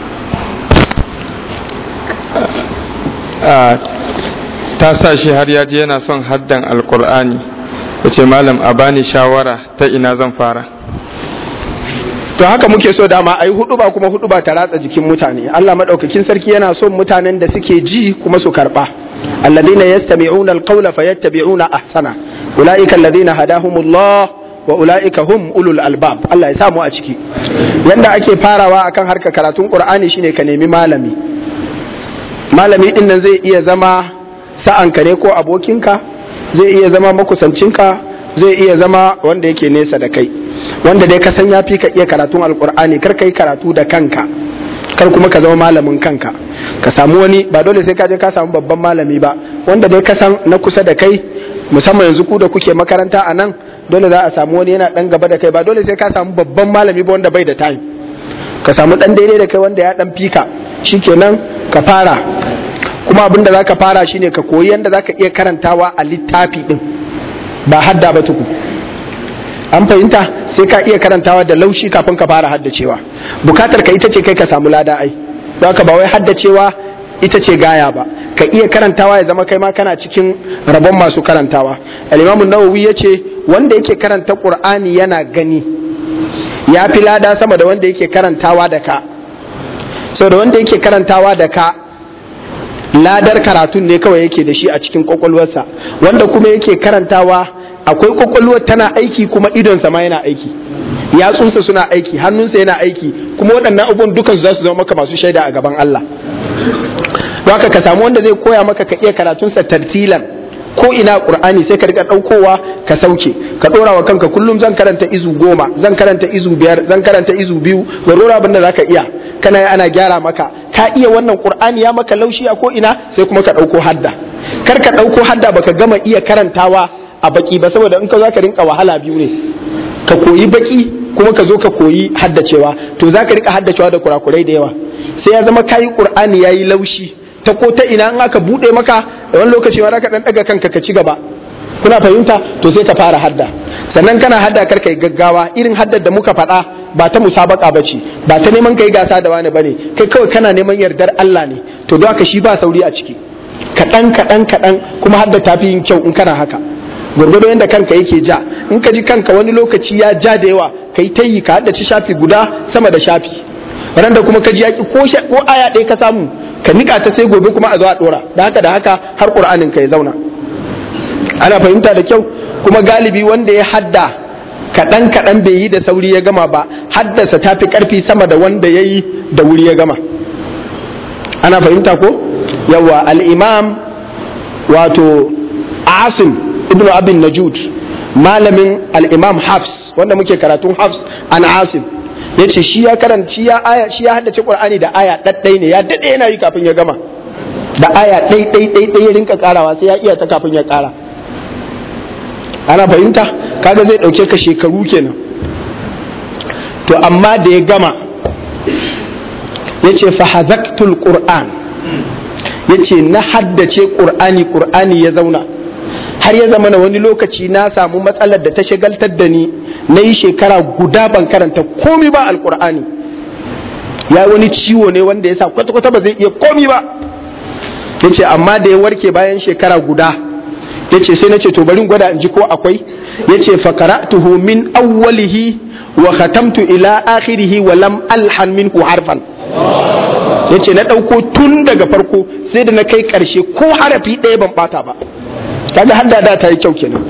ta sa shi har ya je yana son haddan alkur'ani ya ce malam a bani shawara ta ina zan fara to haka muke so dama a yi hudu ba kuma hudu ba ta ratsa jikin mutane Allah madaukakin sarki yana son mutanen da suke ji kuma su karba alladhina yastami'una alqawla fayattabi'una ahsana ulaika alladhina hadahumullah wa ulaika hum ulul albab Allah ya samu a ciki yanda ake farawa akan harkar karatun qur'ani shine ka nemi malami malami din nan zai iya zama sa'anka ne ko abokinka zai iya zama makusancinka zai iya zama wanda yake nesa da kai wanda dai ka san ya fi ka iya karatun alkur'ani kar ka yi karatu da kanka kar kuma ka zama malamin kanka ka samu wani ba dole sai ka je ka samu babban malami ba wanda dai ka san na kusa da kai musamman yanzu ku da kuke makaranta a nan dole za a samu wani yana dan gaba da kai ba dole sai ka samu babban malami ba wanda bai da time ka samu dan daidai da kai wanda ya dan fika shikenan ka fara kuma abin da zaka fara shine ka koyi yanda zaka iya karantawa a littafi din ba hadda ba tuku an fahimta sai ka iya karantawa da laushi kafin ka fara haddacewa bukatar ka ita ce kai ka samu lada ai don haka ba wai haddacewa ita ce gaya ba ka iya karantawa ya zama kai ma kana cikin rabon masu karantawa al-imamu nawawi yace wanda yake karanta qur'ani yana gani ya fi lada sama da wanda yake karantawa da ka so da wanda yake karantawa da ka ladar karatun ne kawai yake da shi a cikin kwakwalwarsa wanda kuma yake karantawa akwai kwakwalwar tana aiki kuma idonsa ma yana aiki yatsunsa suna aiki hannunsa yana aiki kuma waɗannan abubuwan dukan za su zama maka masu shaida a gaban Allah haka ka samu wanda zai koya maka ka iya karatunsa tartilan ko ina qur'ani sai ka rika ɗaukowa ka sauke ka ɗora wa kanka kullum zan karanta izu goma zan karanta izu biyar zan karanta izu biyu gwarora abin da zaka iya kana ana gyara maka ka iya wannan qur'ani ya maka laushi a ko ina sai kuma ka ɗauko hadda kar ka ɗauko hadda baka gama iya karantawa a baki ba saboda in ka za ka rinka wahala biyu ne ka koyi baki kuma ka zo ka koyi haddacewa to za ka rika haddacewa da kurakurai da yawa sai ya zama kayi qur'ani yayi laushi ta ko ta ina in aka bude maka da wani lokaci ma ka dan daga kanka ka ci gaba kuna fahimta to sai ka fara hadda sannan kana hadda kar kai gaggawa irin haddar da muka faɗa ba ta musabaka bace ba ta neman kai gasa da wani bane kai kawai kana neman yardar Allah ne to don haka shi ba sauri a ciki kaɗan kaɗan kaɗan kuma hadda tafi yin kyau in kana haka gwargwado yadda kanka yake ja in ka ji kanka wani lokaci ya ja da yawa ka yi tayi ka haddace shafi guda sama da shafi ran da kuma ka ji yaki ko ko aya ɗaya ka samu ka nika ta sai gobe kuma a zo a ɗora da haka da haka har ƙur'anin ka ya zauna ana fahimta da kyau kuma galibi wanda ya hadda kaɗan kaɗan bai yi da sauri ya gama ba haddasa ta fi ƙarfi sama da wanda ya yi da wuri ya gama ana fahimta ko yawa al-imam wato asim ibnu abin najud malamin al-imam hafs wanda muke karatun hafs an asim yace shi ya karanci ya aya shi ya haddace qur'ani da aya daddai ne ya dade yana yi kafin ya gama da aya dai dai dai dai ya rinka karawa sai ya iya ta kafin ya kara ana fahimta kaga zai dauke ka shekaru kenan to amma da ya gama yace fa hazaktul qur'an yace na haddace qur'ani qur'ani ya zauna har ya zama na wani lokaci na samu matsalar da ta shagaltar da ni na yi shekara guda ban karanta komi ba alkur'ani ya wani ciwo ne wanda ya sa kwata-kwata ba zai iya komi ba ya ce amma da ya warke bayan shekara guda ya ce sai na ce to bari gwada in ji ko akwai ya ce fakara'tuhu min awwalihi wa khatamtu ila akhirihi wa lam alhan minhu harfan ya ce na ɗauko tun daga farko sai da na kai ƙarshe ko harafi ɗaya ban ɓata ba kaga hadda da ta yi kyau kenan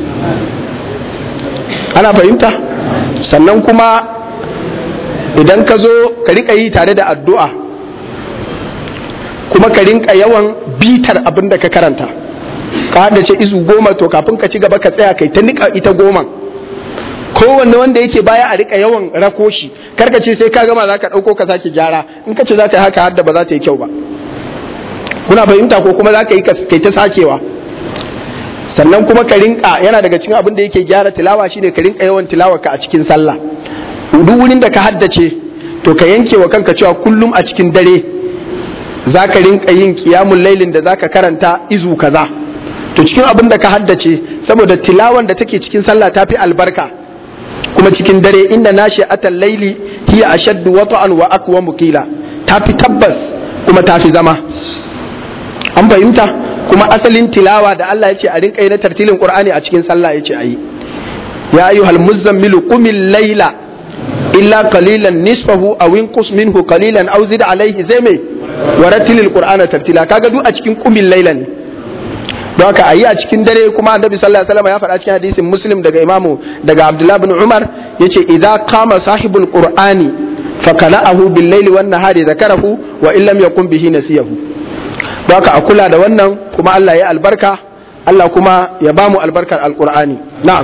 ana fahimta sannan kuma idan ka zo ka rika yi tare da addu'a kuma ka rinka yawan bitar abin da ka karanta ka haddace izu goma to kafin ka ci gaba ka tsaya kai ta nika ita goma kowanne wanda yake baya a rika yawan rako shi karka ce sai ka gama za ka ɗauko ka sake gyara in ka ce za ka yi haka hadda ba za ta yi kyau ba kuna fahimta ko kuma za ka yi kai ta sakewa sannan kuma ka rinka yana daga cikin abin da yake gyara tilawa shine ka rinka yawan tilawa ka a cikin sallah duk wurin da ka haddace to ka yanke wa kanka cewa kullum a cikin dare za ka rinka yin kiyamun lailin da za ka karanta izu kaza to cikin abin da ka haddace saboda tilawan da take cikin sallah ta fi albarka kuma cikin dare inda nashi atal laili hiya ashaddu wata'an wa aqwa mukila ta fi tabbas kuma ta fi zama an fahimta kuma asalin tilawa da Allah ya ce a rinka yi na tartilin Qur'ani a cikin sallah ya ce a yi ya ayyuhal muzammilu qumil layla illa qalilan nisfahu aw inqus minhu qalilan aw zid alayhi zai mai waratilil qur'ana tartila kaga duk a cikin qumil layla ne don haka ayi a cikin dare kuma annabi sallallahu alaihi wasallam ya faɗa cikin hadisin muslim daga imamu daga abdullah bin umar yace idza qama sahibul qur'ani fakala'ahu bil layli wan nahari zakarahu wa illam yakun bihi nasiyahu don haka a kula da wannan kuma Allah ya albarka Allah kuma ya bamu albarkar alqur'ani na'am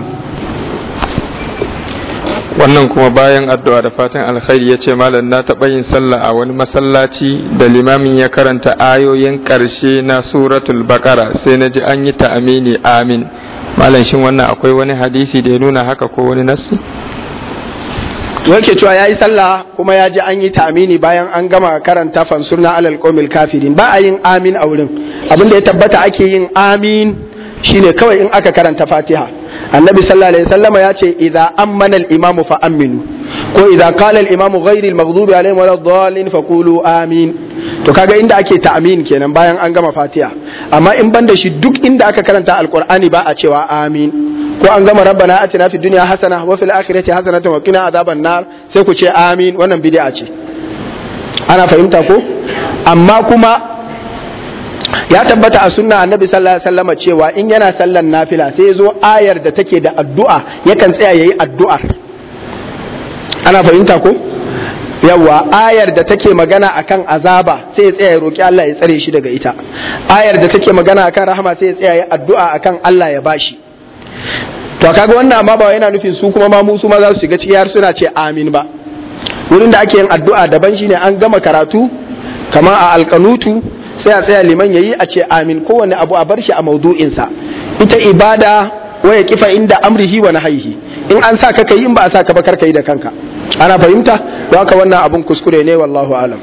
wannan kuma bayan addu'a da fatan alkhairi ya ce malam na taɓa yin sallah a wani masallaci da limamin ya karanta ayoyin ƙarshe na suratul baqara sai na ji an yi ta'amini amin malam shin wannan akwai wani hadisi da ya nuna haka ko wani nassi yake cewa ya yi sallah kuma ya ji an yi ta'amini bayan an gama karanta fansurna alal qawmil kafirin ba a yin amin a wurin abin da ya tabbata ake yin amin shine kawai in aka karanta fatiha annabi sallallahu alaihi wasallama ya ce idza ammana al-imamu fa aminu ko idza qala al imamu ghayri al maghdubi alaihim wala dhalin faqulu amin to kaga inda ake ta'amin kenan bayan an gama fatiha amma in banda shi duk inda aka karanta alqur'ani ba a cewa amin ko an gama rabbana atina fid dunya hasana wa fil akhirati hasanatan wa qina adhaban nar sai ku ce amin wannan bid'a ce ana fahimta ko amma kuma ya tabbata a sunna annabi sallallahu alaihi wasallam cewa in yana sallan nafila sai zo ayar da take da addu'a yakan tsaya yayi addu'ar ana fahimta ko yawa ayar da take magana akan azaba sai ya tsaya ya roki Allah ya tsare shi daga ita ayar da take magana akan rahama sai ya tsaya ya addu'a akan Allah ya bashi to kaga wannan amma ba yana nufin su kuma ma mu su ma za su shiga ciki har suna ce amin ba wurin da ake yin addu'a daban shine an gama karatu kama a alkanutu sai a tsaya liman yayi a ce amin kowane abu a bar shi a maudu'insa ita ibada waya kifa inda amrihi wa nahyihi in an sa ka kai in ba a sa ka ba kar kai da kanka ana fahimta don haka wannan abun kuskure ne wallahu alam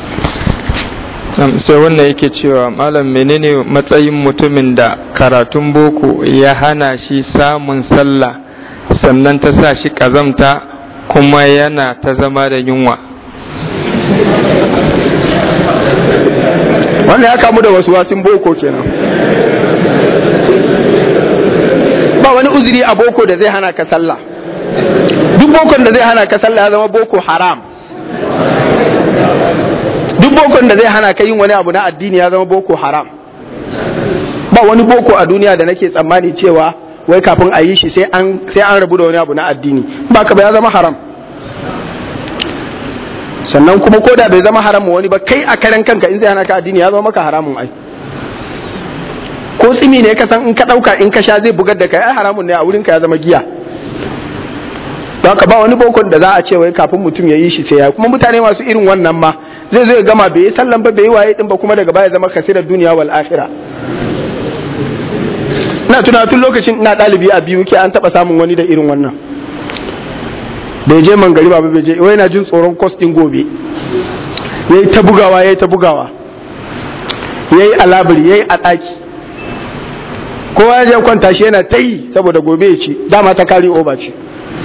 sai wannan yake cewa malam menene matsayin mutumin da karatun boko ya hana shi samun sallah sannan ta sa shi kazamta kuma yana ta zama da yunwa wannan ya kamu da wasu wasin boko kenan ba wani uzuri a boko da zai hana ka sallah duk bokon da zai hana ka sallah ya zama boko haram duk bokon da zai hana ka yin wani abu na addini ya zama boko haram ba wani boko a duniya da nake tsammani cewa wai kafin a yi shi sai an rabu da wani abu na addini ba ka ba ya zama haram sannan kuma ko da bai zama haramun wani ba kai a karen kanka in zai hana ka addini ya zama maka haramun ai ko tsimi ne ka san in ka dauka in ka sha zai bugar da kai ai haramun ne a wurin ka ya zama giya don haka ba wani bokon da za a ce wai kafin mutum ya yi shi sai ya kuma mutane masu irin wannan ma zai zo ya gama bai yi sallan ba bai yi waye din ba kuma daga baya zama kasirar duniya wal akhirah ina tuna tun lokacin ina ɗalibi a biyu ke an taɓa samun wani da irin wannan bai je mangari ba bai je wai na jin tsoron kos din gobe yayi ta bugawa yayi ta bugawa yayi alabiri yayi a ɗaki kowa ya je kwanta shi yana ta yi saboda gobe ya ci dama ta kari oba ce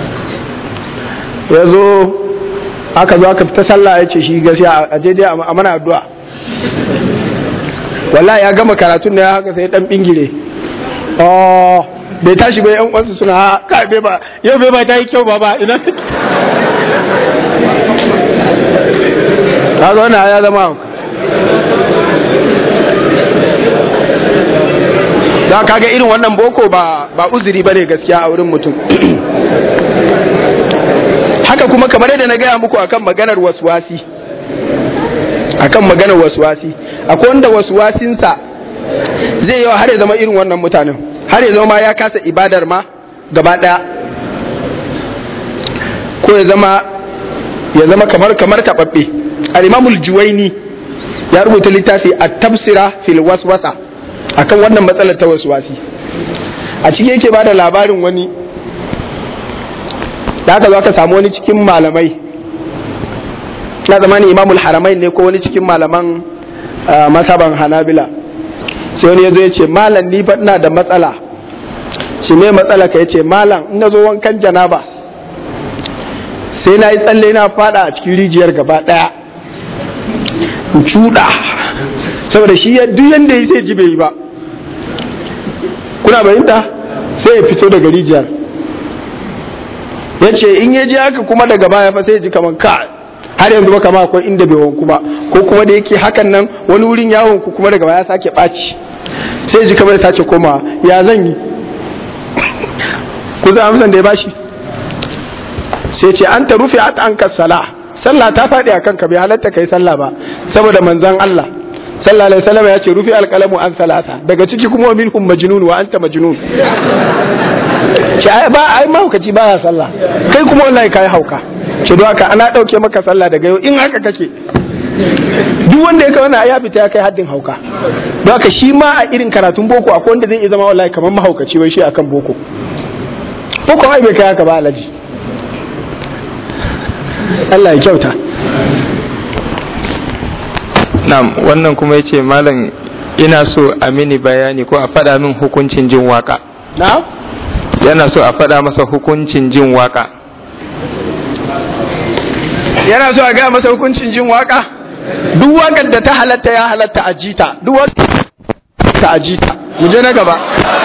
ya zo aka zo aka fita sallah ya ce shi gaskiya a je dai a mana addu'a wallahi ya gama karatun da ya haka sai dan bingire oh bai tashi bai yan uwansu suna ka bai ba yau bai ba ta yi kyau ba ba ina kaga wannan ya zama da kaga irin wannan boko ba ba uzuri bane gaskiya a wurin mutum haka kuma kamar yadda na gaya muku akan maganar waswasi akan maganar waswasi akwai wanda waswasinsa zai yawa har ya zama irin wannan mutanen har ya zama ya kasa ibadar ma gaba ɗaya ko ya zama ya zama kamar kamar taɓaɓɓe al-imamul juwaini ya rubuta littafi a tafsira fil waswasa akan wannan matsalar ta waswasi a cikin yake bada labarin wani da aka zo aka samu wani cikin malamai na zamani imamul haramai ne ko wani cikin malaman masaban hanabila sai wani ya zo ya ce malam ni fa ina da matsala shi ne matsala ka ya ce malam in na zo wankan janaba sai na yi tsalle na fada a cikin rijiyar gaba daya in cuɗa saboda shi duk yanda ya sai ji bai yi ba kuna bayinta sai ya fito daga rijiyar ya ce in ya ji haka kuma daga baya fa sai ya ji kamar ka har yanzu ba kama akwai inda bai wanku ba ko kuma da yake hakan nan wani wurin yawon ku kuma daga baya sake ɓaci sai ji kamar sace koma ya zan yi ku zan amsan da ya bashi sai ce an ta rufe at an sala sallah ta faɗi a kanka bai halatta kai sallah ba saboda manzon Allah sallallahu alaihi wasallam ya ce rufi alqalamu an salasa daga ciki kuma minhum majnun wa anta majnun ce ai ba ai mahaukaci baya sallah kai kuma wallahi kai hauka ce don haka ana dauke maka sallah daga yau in haka kake duk wanda ya kai wannan ya fita ya kai haddin hauka don haka shi ma a irin karatun boko akwai wanda zai iya zama wallahi kamar mahaukaci wai shi akan boko boko ai bai kai haka ba alaji Allah ya kyauta Na'am wannan kuma yace malam ina so a mini bayani ko a faɗa min hukuncin jin waka. na Yana so a faɗa masa hukuncin jin waka. yana so a gaya masa hukuncin jin waka duk wakar da ta halatta ya halatta a jita duk wakar ta a jita mu je na gaba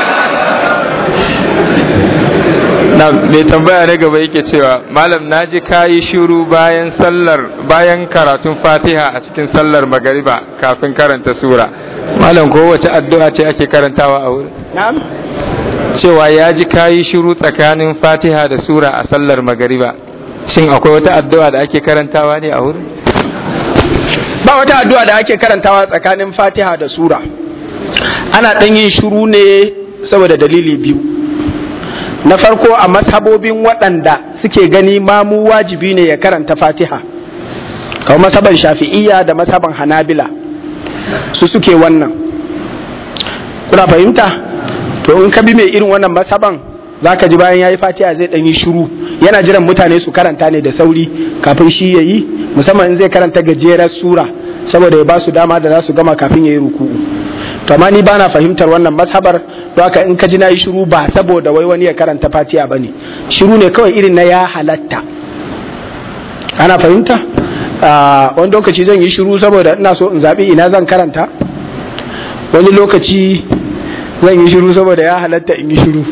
na mai tambaya na gaba yake cewa malam naji kayi shiru bayan sallar bayan karatun fatiha a cikin sallar magariba kafin karanta sura malam ko wace addu'a ce ake karantawa a wurin na'am cewa ya ji kayi shiru tsakanin fatiha da sura a sallar magariba shin akwai wata addu'a da ake karantawa ne a wurin ba wata addu'a da ake karantawa tsakanin fatiha da sura ana ɗan yin shiru ne saboda dalili biyu na farko a mashabobin waɗanda suke gani mamu wajibi ne ya karanta fatiha kamar masaban shafi'iyya da masaban hanabila su suke wannan kuna fahimta to in ka bi mai irin wannan masaban za ka ji bayan ya yi fatiha zai ɗan yi shiru yana jiran mutane su karanta ne da sauri kafin shi ya yi musamman in zai karanta gajerar sura saboda ya ba su dama da za su gama kafin ya yi ruku'u to amma ni bana fahimtar wannan mazhabar don haka in ka ji na yi shiru ba saboda wai wani ya karanta fatiha bane shiru ne kawai irin na ya halatta ana fahimta wani lokaci zan yi shiru saboda ina so in zaɓi ina zan karanta wani lokaci zan yi shiru saboda ya halatta in yi shiru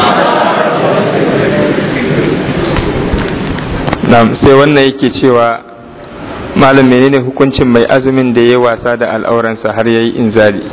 sai wannan yake cewa malam menene hukuncin mai azumin da ya wasa da al'auransa har yayi inzali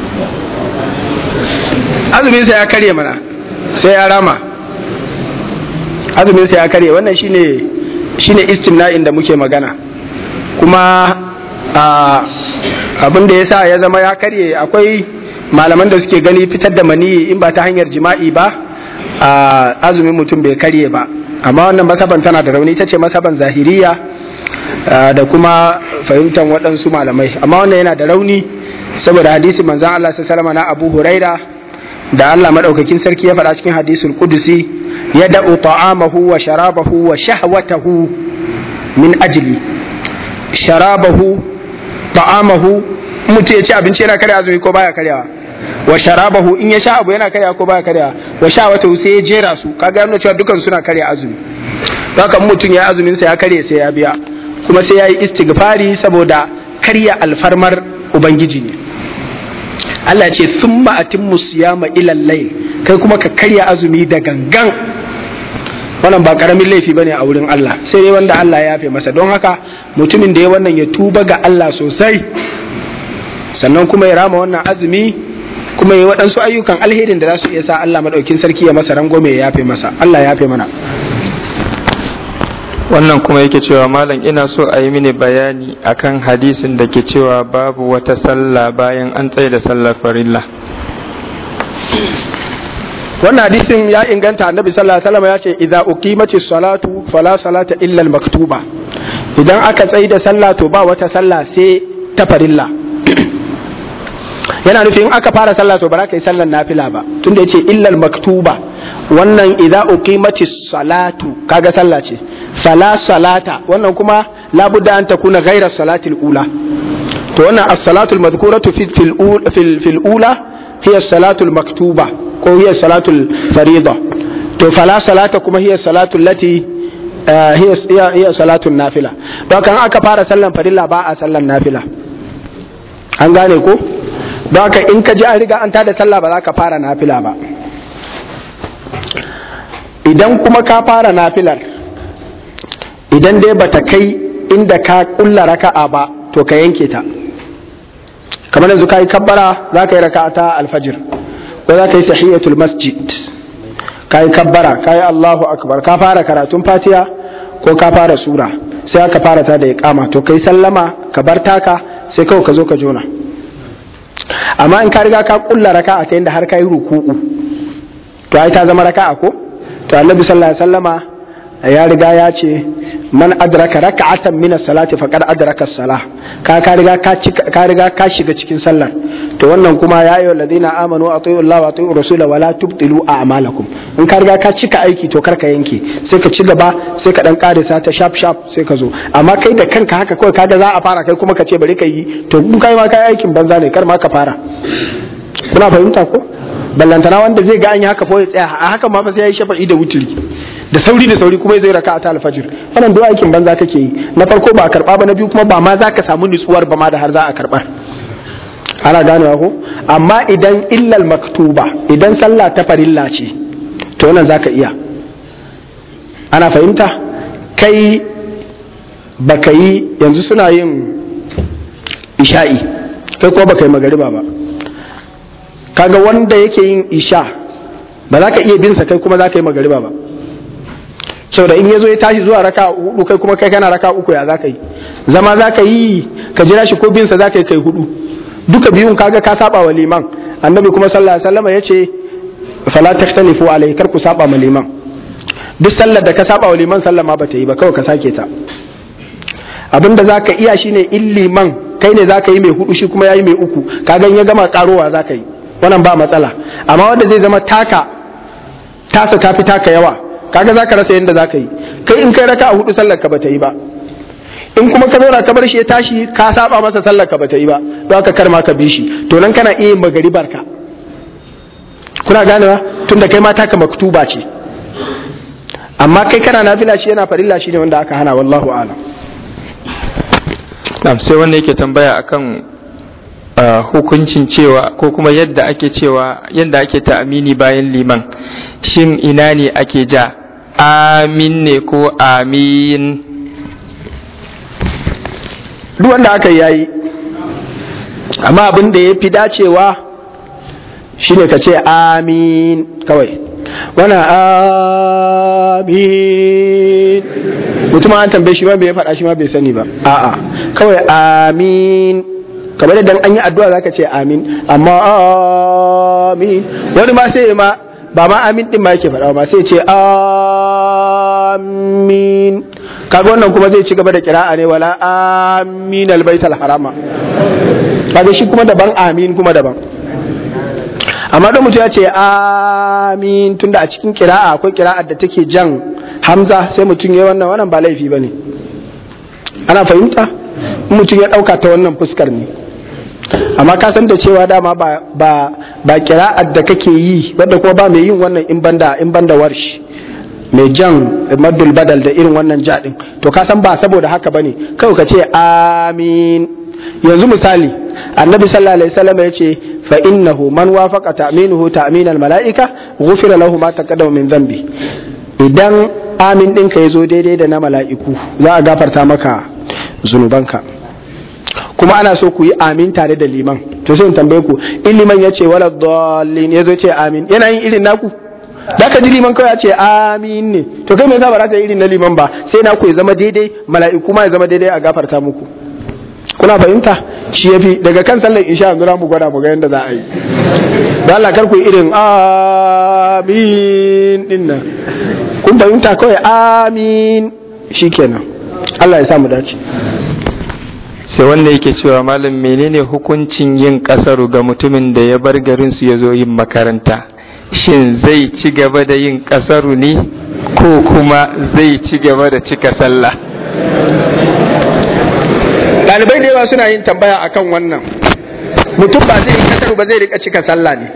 azumin sa ya karye mana sai ya rama azumin sa ya karye wannan shine shine istimna'in da muke magana kuma abin da yasa ya zama ya karye akwai malaman da suke gani fitar da maniyi in ba ta hanyar jima'i ba azumin mutum bai karye ba amma wannan masaban tana da rauni ita ce masaban zahiriya da kuma fahimtar waɗansu malamai amma wannan yana da rauni saboda hadisi manzan Allah sallallahu na Abu Huraira da Allah madaukakin sarki ya faɗa cikin hadisul qudusi ya da'u ta'amahu wa sharabahu wa shahwatahu min ajli sharabahu ta'amahu mutum ya ci abinci yana karya azumi ko baya karyawa wa sharabahu in ya sha abu yana karya ko baya karya wa shahwatahu sai ya jera su kaga yana cewa dukan suna karya azumi haka mutum ya azumin sa ya karye sai ya biya kuma sai ya yi istighfari saboda karya alfarmar ubangiji ne Allah ce sun ma'atin musiyama ilal layl kai kuma ka karya azumi da gangan wannan ba karamin laifi bane a wurin Allah sai dai wanda Allah ya yafe masa don haka mutumin da ya wannan ya tuba ga Allah sosai sannan kuma ya rama wannan azumi kuma ya waɗansu ayyukan alherin da za su iya sa Allah maɗaukin sarki ya masa rangwame ya yafe masa Allah ya yafe mana wannan kuma yake cewa malam ina so a yi mini bayani akan hadisin da ke cewa babu wata sallah bayan an tsaye da sallar farilla wannan hadisin ya inganta annabi sallallahu alaihi wasallam ya ce idza uqimatis salatu fala salata illa al maktuba idan aka tsaye da sallah to ba wata sallah sai ta farilla yana nufin aka fara sallah to ba za ka yi sallar nafila ba tunda yace illa al maktuba wannan idza uqimatis salatu kaga sallah ce fala salata wannan kuma labudda an takuna ghayra salatil ula to wannan as-salatu al-madhkuratu fi fil fil ula hiya as-salatu al-maktuba ko hiya as-salatu al-fariida to fala salata kuma hiya as-salatu allati hiya hiya salatu nafila don kan aka fara sallan farilla ba a sallan nafila an gane ko don haka in ka ji an riga an tada sallah ba za ka fara nafila ba idan kuma ka fara nafilar idan dai bata kai inda ka kulla raka'a ba to ka yanke ta kamar yanzu ka yi kabbara za ka yi raka'a ta alfajir ko za ka yi sahiyatul masjid ka yi kabbara ka yi allahu akbar ka fara karatun fatiha ko ka fara sura sai aka fara ta da ya kama to ka yi sallama ka bar taka sai kawai ka zo ka jona amma in ka riga ka kulla raka'a ta inda har ka yi ruku'u to ai ta zama raka'a ko to annabi sallallahu alaihi wasallama ya riga ya ce man adraka raka'atan min as-salati faqad adraka as-salah ka ka riga ka ka riga ka shiga cikin sallar to wannan kuma ya ayyuhal ladina amanu atiiu Allah wa atiiu rasula wa la tubtilu a'malakum in ka riga ka cika aiki to karka yanke sai ka ci gaba sai ka dan karisa ta sharp sharp sai ka zo amma kai da kanka haka kawai kaga za a fara kai kuma ka ce bari ka yi to in kai ma kai aikin banza ne kar ma ka fara kuna fahimta ko ballantana wanda zai ga an yi haka fa ya tsaya a haka ma fa sai ya yi shafa'i da wuturi da sauri da sauri kuma zai raka ta alfajir wannan duk aikin banza kake yi na farko ba a karba ba na biyu kuma ba ma za ka samu nutsuwar ba ma da har za a karbar ana ganewa ko amma idan illal maktuba idan sallah ta farilla ce to wannan zaka iya ana fahimta kai baka yi yanzu suna yin isha'i kai kuma baka yi magariba ba kaga wanda yake yin isha ba za ka iya binsa kai kuma za ka yi magariba ba saboda in ya zo ya tashi zuwa raka hudu kai kuma kai kana raka uku ya za ka yi zama za ka yi ka jira shi ko binsa za ka yi kai hudu duka biyun kaga ka saba wa liman annabi kuma sallallahu alaihi wasallam yace fala tahtalifu alai kar ku saba ma liman duk sallar da ka saba wa liman sallar ma bata yi ba kawai ka sake ta abinda zaka iya shine in liman kai ne zaka yi mai hudu shi kuma yayi mai uku kaga ya gama karowa zaka yi wannan ba matsala amma wanda zai zama taka tasa tafi taka yawa kaga zaka rasa yadda zaka yi kai in kai raka a hudu sallar ka bata yi ba in kuma ka zauna ka bar shi ya tashi ka saba masa sallar ka bata yi ba don haka kar ma ka bi shi to nan kana iya magaribar ka kuna ganewa tunda kai ma taka maktuba ce amma kai kana nafila shi yana farilla shi ne wanda aka hana wallahu a'lam na'am sai wanda yake tambaya akan hukuncin cewa ko kuma yadda ake cewa yadda ake ta amini bayan liman shin ina ne ake ja amin ne ko amin duk wanda aka yayi amma abin da ya fi dacewa shine ka ce amin kawai wana amin mutum an tambaye shi ma bai faɗa shi ma bai sani ba a'a kawai amin kamar da an yi addu'a zaka ce amin amma amin wani ma sai ma ba ma amin din ma yake faɗa ba sai ce amin kaga wannan kuma zai ci gaba da kira'a ne wala amin albaital harama kaga shi kuma daban amin kuma daban amma da mutum ya ce amin tunda a cikin kira'a akwai kira'ar da take jan hamza sai mutum ya wannan wannan ba laifi bane ana fahimta mutum ya dauka ta wannan fuskar ne amma ka san da cewa dama ba ba ba kira'ar da kake yi wadda kuma ba mai yin wannan in banda in banda warshi mai jan maddul badal da irin wannan jaɗin to ka san ba saboda haka bane kawai ka ce amin yanzu misali annabi sallallahu alaihi wasallam ya ce fa innahu man wafaqa ta'minuhu ta'min al mala'ika ghufira lahu ma taqaddama min dhanbi idan amin ɗinka ya zo daidai da na mala'iku za a gafarta maka zunubanka kuma ana so ku yi amin tare da liman to sai in tambaye ku in liman ya ce wala dallin ya zo ce amin yana yin irin naku da ka ji liman kawai ya ce amin ne to kai me yasa ba za ka yi irin na liman ba sai naku ya zama daidai mala'iku ma ya zama daidai a gafarta muku kuna fahimta shi yafi daga kan sallar isha yanzu mu gwada mu ga yadda za a yi da Allah kar ku yi irin amin din nan kun fahimta kawai amin shikenan Allah ya sa mu dace sai wanda yake cewa malam menene hukuncin yin kasaru ga mutumin da ya bar garin su ya zo yin makaranta shin zai ci gaba da yin kasaru ne ko kuma zai ci gaba da cika sallah ɗalibai da yawa suna yin tambaya akan wannan mutum ba zai yi kasaru ba zai rika cika sallah ne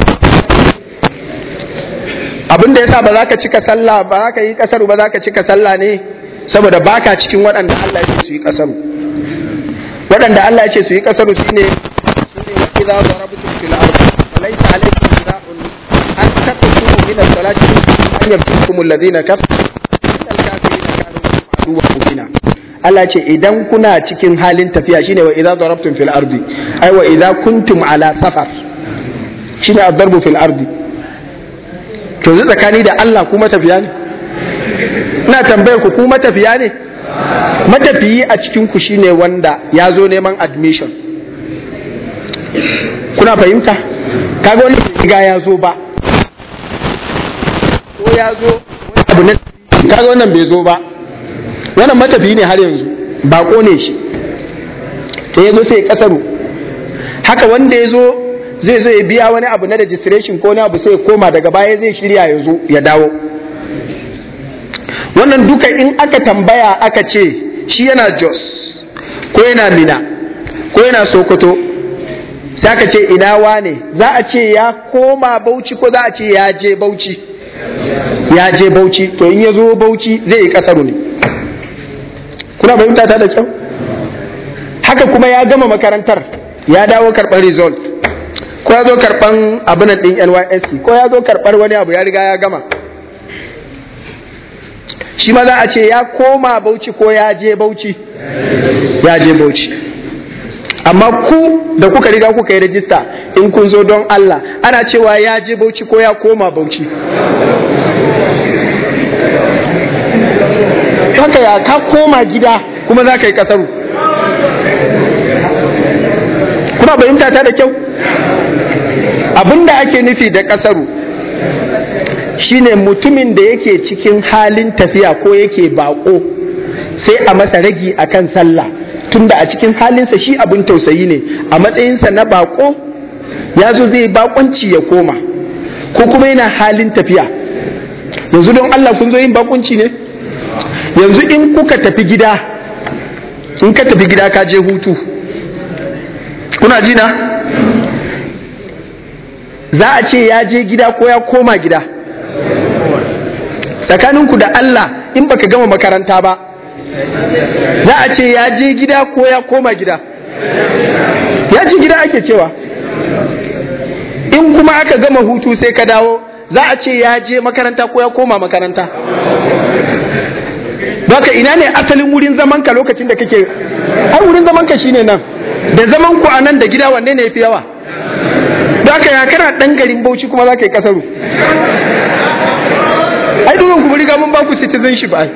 abin da yasa ba za ka cika sallah ba za ka yi kasaru ba za ka cika sallah ne saboda baka cikin waɗanda Allah ya ce su yi kasaru waɗanda Allah ya ce su yi kasaru shine shine wa idza darabtum fil ardi falaysa alaykum junahun an taqsuru min as-salati an yaftikum alladhina kafaru innal kafirina kanu aduwwan mubina Allah ce idan kuna cikin halin tafiya shine wa idza darabtum fil ardi ai wa idza kuntum ala safar shine ad-darbu fil ardi to zai tsakani da Allah ku matafiya ne ina tambayar ku ku matafiya ne matafiyi a cikin ku shine wanda ya zo neman admission kuna fahimta kaga wani riga ya zo ba ko ya zo abu na kaga wannan bai zo ba wannan matafiyi ne har yanzu bako ne shi sai ya zo sai ya kasaru haka wanda ya zo zai zo ya biya wani abu na registration ko wani abu sai ya koma daga baya zai shirya ya zo ya dawo wannan duka in aka tambaya aka ce shi yana jos ko yana mina ko yana sokoto sai aka ce ina wane za a ce ya koma bauchi ko za a ce ya je bauchi ya je bauchi to in ya zo bauchi zai yi kasaru ne kuna fahimta ta da kyau haka kuma ya gama makarantar ya dawo karɓar result ko ya zo karɓar abinan ɗin nysc ko ya zo karɓar wani abu ya riga ya gama shi ma za a ce ya koma bauchi ko ya je bauchi ya je bauchi amma ku da kuka riga kuka yi rajista in kun zo don Allah ana cewa ya je bauchi ko ya koma bauchi haka ya ka koma gida kuma za ka yi kasaru kuna fahimta ta da kyau abinda ake nufi da kasaru shine mutumin da yake cikin halin tafiya ko yake bako sai a masa ragi akan sallah tunda a cikin halinsa shi abin tausayi ne a matsayinsa na bako ya zo zai bakonci ya koma ko kuma yana halin tafiya yanzu don Allah kun zo yin bakunci ne yanzu in kuka tafi gida in ka tafi gida ka je hutu kuna ji na za a ce ya je gida ko ya koma gida tsakaninku da Allah in baka gama makaranta ba za a ce ya je gida ko ya koma gida ya je gida ake cewa in kuma aka gama hutu sai ka dawo za a ce ya je makaranta ko ya koma makaranta Baka ina ne asalin wurin zaman ka lokacin da kake har wurin zaman ka shine nan da zaman ku a nan da gida wanne ne yafi yawa Baka ya kana dan garin Bauchi kuma za ka yi kasaru ai dukkan ku riga mun ba ku citizenship ai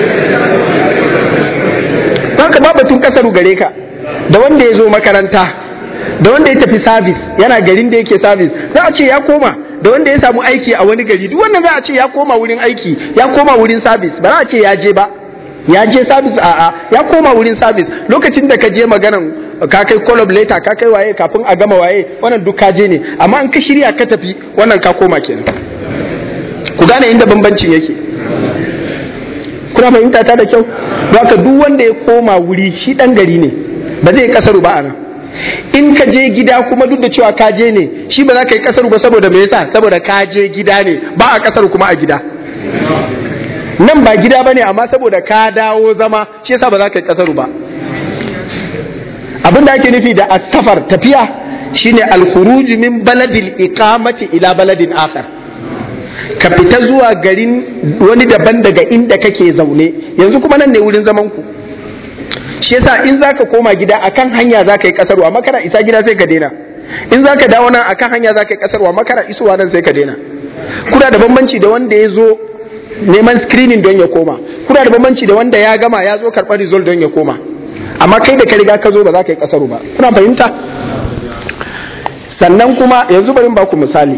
Baka ba batun kasaru gare ka da wanda ya zo makaranta da wanda ya tafi sabis yana garin da yake sabis za a ce ya koma da wanda ya samu aiki a wani gari duk wannan za a ce ya koma wurin aiki ya koma wurin sabis ba za a ce ya je ba ya je sabis a a ya koma wurin sabis lokacin da ka je maganan ka kai call letter ka kai waye kafin a gama waye wannan duk ka je ne amma in ka shirya ka tafi wannan ka koma kenan ku gane inda bambancin yake kuna fahimta ta da kyau haka duk wanda ya koma wuri shi dan gari ne ba zai kasaru ba a nan in ka je gida kuma duk da cewa ka je ne shi ba za ka yi kasaru ba saboda me yasa saboda ka je gida ne ba a kasaru kuma a gida nan ba gida bane amma saboda ka dawo zama shi yasa ba za ka yi kasaru ba abin da ake nufi da asafar tafiya shine al-khuruj min baladil iqamati ila baladin akhar ka fita zuwa garin wani daban daga inda kake zaune yanzu kuma nan ne wurin zaman ku shi yasa in zaka koma gida akan hanya zaka yi kasarwa makara isa gida sai ka daina in zaka dawo nan akan hanya zaka yi kasarwa makara isuwa nan sai ka daina kuna da bambanci da wanda ya zo neman screening don ya koma kuna da bambanci da wanda ya gama ya zo karɓar result don ya koma amma kai da ka riga ka zo ba za ka yi kasaru ba kuna fahimta sannan kuma yanzu bari ba ku misali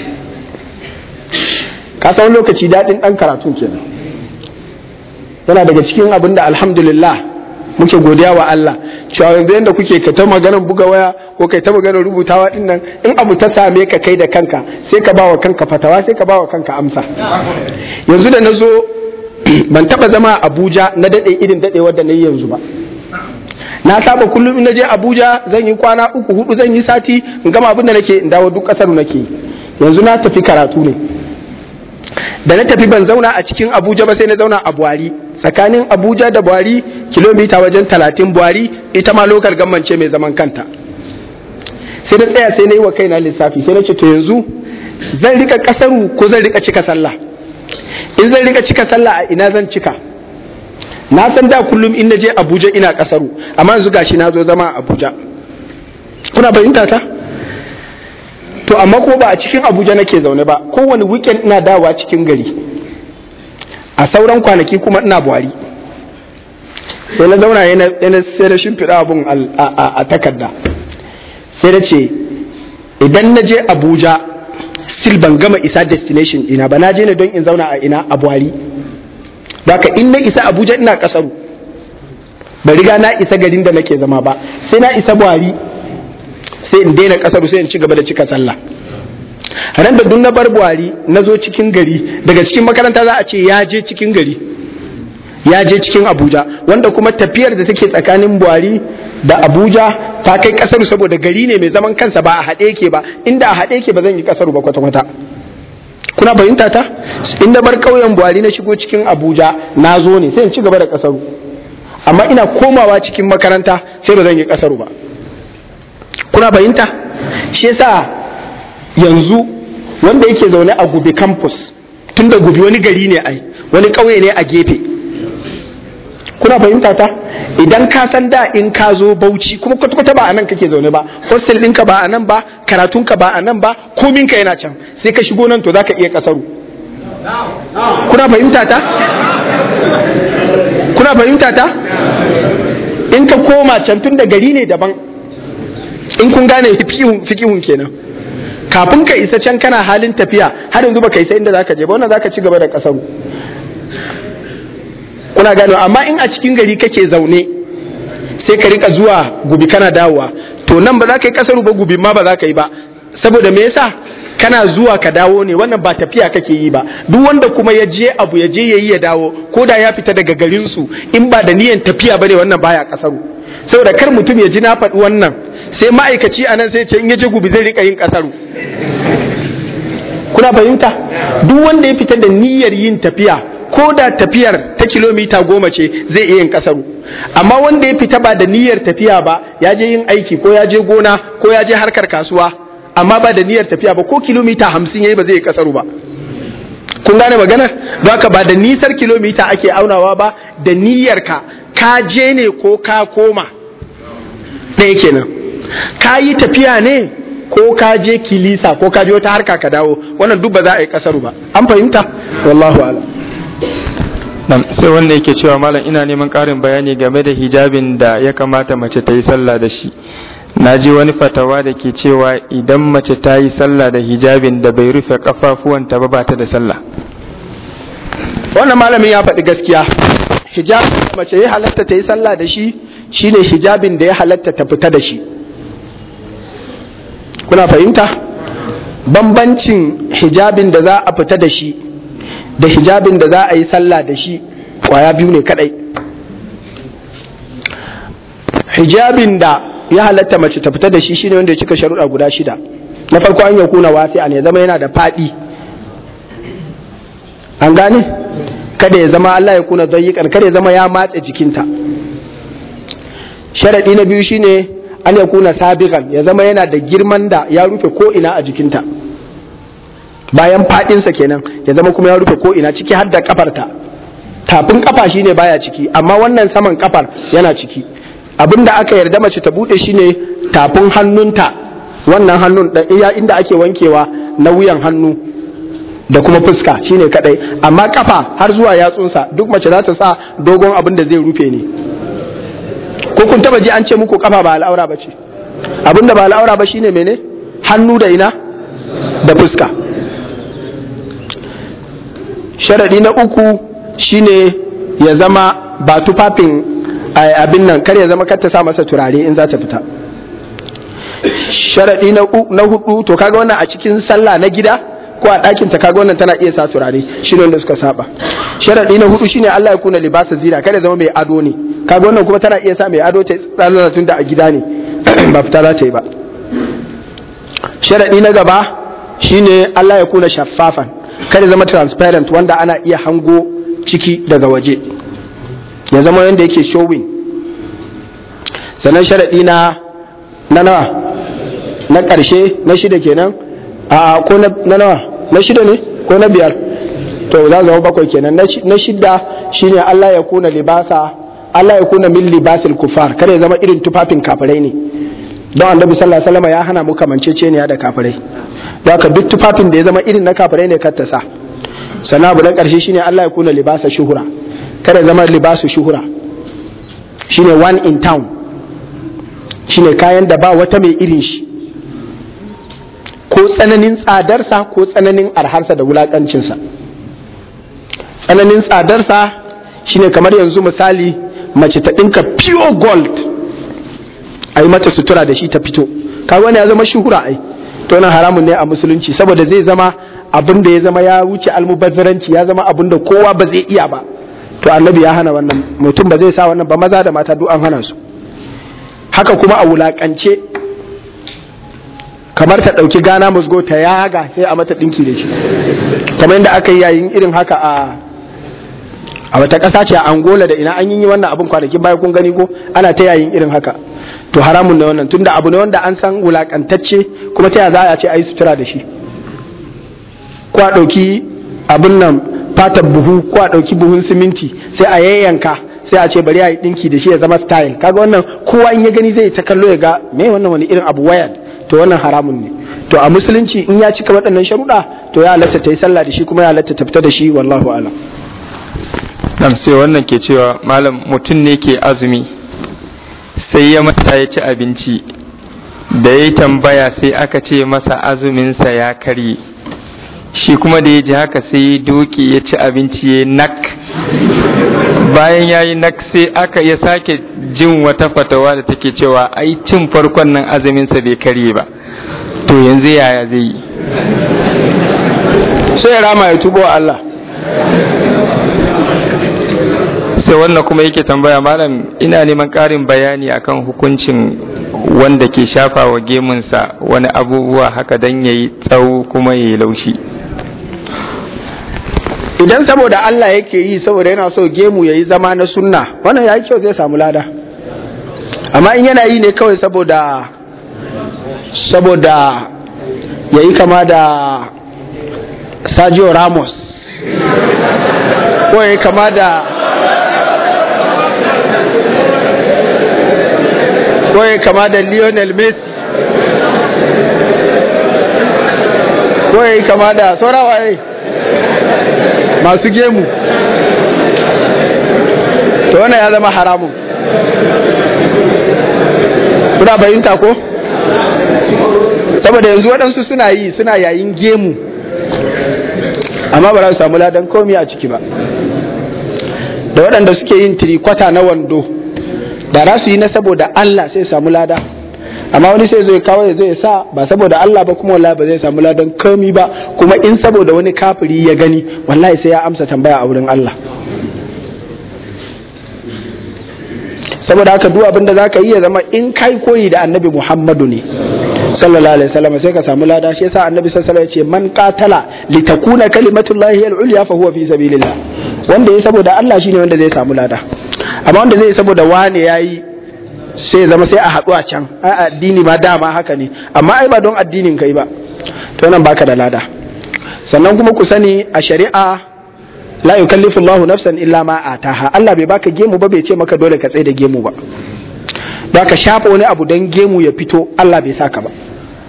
ka san lokaci daɗin ɗan karatun kenan yana daga cikin abin da alhamdulillah muke godiya wa Allah cewa yanzu yadda kuke ka ta maganar buga waya ko kai ta maganar rubutawa din nan in abu ta same ka kai da kanka sai ka bawa kanka fatawa sai ka bawa kanka amsa yanzu da na zo ban taba zama a Abuja na dade irin dade wadda na yi yanzu ba na saba kullum in je Abuja zan yi kwana uku hudu zan yi sati in gama abin da nake in dawo duk kasar nake yanzu na tafi karatu ne da na tafi ban zauna a cikin Abuja ba sai na zauna a Buhari tsakanin abuja da buhari kilomita wajen talatin buhari ita ma lokar gammance mai zaman kanta sai na tsaya sai na yi wa kaina lissafi sai na ce to yanzu zan rika kasaru ko zan rika cika sallah in zan rika cika sallah a ina zan cika na san da kullum in na je abuja ina kasaru amma yanzu gashi na zo zama a abuja kuna fahimta ta to amma ko ba a cikin abuja nake zaune ba kowane weekend ina dawowa cikin gari a sauran kwanaki kuma ina buhari sai na zauna yana sai na shimfiɗa abun a takarda sai na ce idan na je abuja still ban gama isa destination ina ba na je ne don in zauna a ina a buhari ka in na isa abuja ina kasaru ba riga na isa garin da nake zama ba sai na isa buhari sai in daina kasaru sai in ci gaba da cika sallah ran da duk na bar buhari na zo cikin gari daga cikin makaranta za a ce ya je cikin gari ya je cikin abuja wanda kuma tafiyar da take tsakanin buhari da abuja ta kai kasaru saboda gari ne mai zaman kansa ba a haɗe yake ba inda a haɗe yake ba zan yi kasaru ba kwata-kwata kuna fahimta ta in na bar ƙauyen buhari na shigo cikin abuja na zo ne sai in ci gaba da kasaru amma ina komawa cikin makaranta sai ba zan yi kasaru ba kuna fahimta shi yasa yanzu wanda yake zaune a gubi campus tunda gubi wani gari ne ai wani ƙauye ne a gefe kuna fahimta ta idan ka san da in ka zo bauchi kuma kwata ba a nan kake zaune ba hostel ɗinka ba a nan ba karatunka ba a nan ba kominka yana can sai ka shigo nan to za ka iya kasaru kuna fahimta ta kuna fahimta ta in ka koma can tun da gari ne daban in kun gane fikihun kenan kafin ka isa can kana halin tafiya har yanzu baka isa inda zaka je ba wannan zaka ci gaba da kasaru kuna gano amma in a cikin gari kake zaune sai ka rika zuwa gubi kana dawowa to nan ba za ka yi kasaru ba gubi ma ba za ka yi ba saboda me yasa kana zuwa ka dawo ne wannan ba tafiya kake yi ba duk wanda kuma ya je abu ya je yayi ya dawo ko da ya fita daga garin su in ba da niyan tafiya bane wannan baya kasaru saboda kar mutum ya ji na faɗi wannan sai ma'aikaci a nan sai ce in ya je gubi zai rika yin kasaru kuna fahimta duk wanda ya fita da niyyar yin tafiya ko da tafiyar ta kilomita goma ce zai iya yin kasaru amma wanda ya fita ba da niyyar tafiya ba ya je yin aiki ko ya je gona ko ya je harkar kasuwa amma ba da niyyar tafiya ba ko kilomita hamsin yayi ba zai yi kasaru ba kun gane maganar don haka ba da nisar kilomita ake aunawa ba da niyyar ka ka je ne ko ka koma ɗaya kenan ka yi tafiya ne ko ka je kilisa ko ka je wata harka ka dawo wannan duk ba za a yi kasaru ba an fahimta wallahu a'lam sai wanda yake cewa malam ina neman ƙarin bayani game da hijabin da ya kamata mace ta yi sallah da shi na ji wani fatawa da ke cewa idan mace ta yi sallah da hijabin da bai rufe kafafuwanta ba ba ta da sallah wannan malamin ya faɗi gaskiya hijab mace ya halatta ta yi sallah da shi shine hijabin da ya halatta ta fita da shi kuna fahimta bambancin hijabin da za a fita da shi da hijabin da za a yi sallah da shi kwaya biyu ne kadai hijabin da ya halatta mace ta fita da shi shine wanda ya cika sharuɗa guda shida na farko an yakuna wasi'a ne zama yana da faɗi an gane kada ya zama Allah ya kuna zayyikan kada ya zama ya matse jikinta sharaɗi na biyu shine an ya kuna sabiqan ya zama yana da girman da ya rufe ko ina a jikinta bayan fadinsa kenan ya zama kuma ya rufe ko ina ciki har da kafarta tafin kafa shine baya ciki amma wannan saman kafar yana ciki abinda aka yarda mace ta bude shine tafin hannunta wannan hannun da iya inda ake wankewa na wuyan hannu da kuma fuska shine kadai amma kafa har zuwa yatsunsa duk mace za ta sa dogon abin da zai rufe ne ko kun taba ji an ce muku kafa ba al'aura ba ce abin da ba al'aura ba shine mene hannu da ina da fuska sharadi na uku shine ya zama ba tufafin abin nan kar ya zama kar ta sa masa turare in za ta fita sharadi na hudu to kaga wannan a cikin sallah na gida ko a ɗakin ta kaga wannan tana iya sa turare shine wanda suka saba sharadi na hudu shine Allah ya kuna libasa zina kada zama mai ado ne kaga wannan kuma tana iya sa mai ado ta tsara tun da a gida ne ba fita za ta yi ba sharadi na gaba shine Allah ya kuna shaffafan kada zama transparent wanda ana iya hango ciki daga waje ya zama yanda yake showing sannan sharadi na na nawa na ƙarshe na shida kenan a ko na nawa na shida ne ko na biyar to za zama bakwai kenan na shida shine Allah ya kuna libasa Allah ya kuna min libasil kufar kada ya zama irin tufafin kafirai ne don annabi sallallahu alaihi wasallam ya hana mu kamanceceniya da kafirai don haka duk tufafin da ya zama irin na kafirai ne kar ta sa sannan abu na karshe shine Allah ya kuna libasa shuhura kada ya zama libasu shuhura shine one in town shine kayan da ba wata mai irin shi ko tsananin tsadarsa ko tsananin arharsa da wulakancinsa tsananin tsadarsa shine kamar yanzu misali mace ta ɗinka pure gold a yi mata sutura da shi ta fito kaga wani ya zama shuhura ai to nan haramun ne a musulunci saboda zai zama abin da ya zama ya wuce almubazzaranci ya zama abin da kowa ba zai iya ba to annabi ya hana wannan mutum ba zai sa wannan ba maza da mata duk an hana su haka kuma a wulakance kamar ta ɗauki gana musgo ta yaga sai a mata ɗinki da shi kamar yadda aka yi yayin irin haka a a wata ƙasa ce a angola da ina an yi wannan abin kwanakin baya kun gani ko ana ta yayin irin haka to haramun ne wannan tunda abu ne wanda an san wulakantacce kuma ta za a ce a yi sutura da shi ko a ɗauki abin nan fatar buhu ko a ɗauki buhun siminti sai a yayyanka sai a ce bari a yi ɗinki da shi ya zama style kaga wannan kowa in ya gani zai ta kallo ya ga me wannan wani irin abu wayar to wannan haramun ne to a musulunci in ya cika waɗannan sharuɗa to ya halatta ta yi sallah da shi kuma ya halatta ta fita da shi wallahu alam nam sai wannan ke cewa malam mutum ne ke azumi sai ya mata ya ci abinci da ya tambaya sai aka ce masa azuminsa ya karye shi kuma da ya ji haka sai ya doke ya ci abinci ya nak bayan ya yi nak sai aka ya sake jin wata fatawa da take cewa ai cin farkon nan azuminsa bai karye ba to yanzu yaya zai yi sai ya rama ya tubo Allah sai wannan kuma yake tambaya malam ina neman ƙarin bayani akan hukuncin wanda ke shafa wa gemunsa wani abubuwa haka don ya yi tsawo kuma ya yi laushi idan saboda Allah yake yi saboda yana so gemu ya yi zama na sunna wannan ya yi kyau zai samu lada amma in yana yi ne kawai saboda saboda ya yi kama da Sergio Ramos ko ya yi kama da ko ya kama da Lionel Messi ko ya yi kama da saurawa masu gemu to wannan ya zama haramun kuna bayinta ko saboda yanzu waɗansu suna yi suna yayin gemu amma ba za su samu ladan komi a ciki ba da waɗanda suke yin tirikwata na wando da za su yi na saboda Allah sai samu lada amma wani sai zai kawo ya zai sa ba saboda Allah ba kuma wallahi ba zai samu ladan komi ba kuma in saboda wani kafiri ya gani wallahi sai ya amsa tambaya a wurin Allah saboda haka duk abin da zaka yi ya zama in kai koyi da annabi Muhammadu ne sallallahu alaihi wasallam sai ka samu lada shi yasa annabi sallallahu alaihi wasallam ya ce man qatala litakuna kalimatullahi al-ulya fa huwa fi sabilillah wanda ya saboda Allah shine wanda zai samu lada amma wanda zai saboda wane yayi sai zama sai a haɗu a can ai addini ma dama haka ne amma ai ba don addinin kai ba to nan baka da lada sannan kuma ku sani a shari'a la yukallifu Allahu nafsan illa ma ataha Allah bai baka gemu ba bai ce maka dole ka tsaye da gemu ba da ka shafa wani abu don gemu ya fito Allah bai saka ba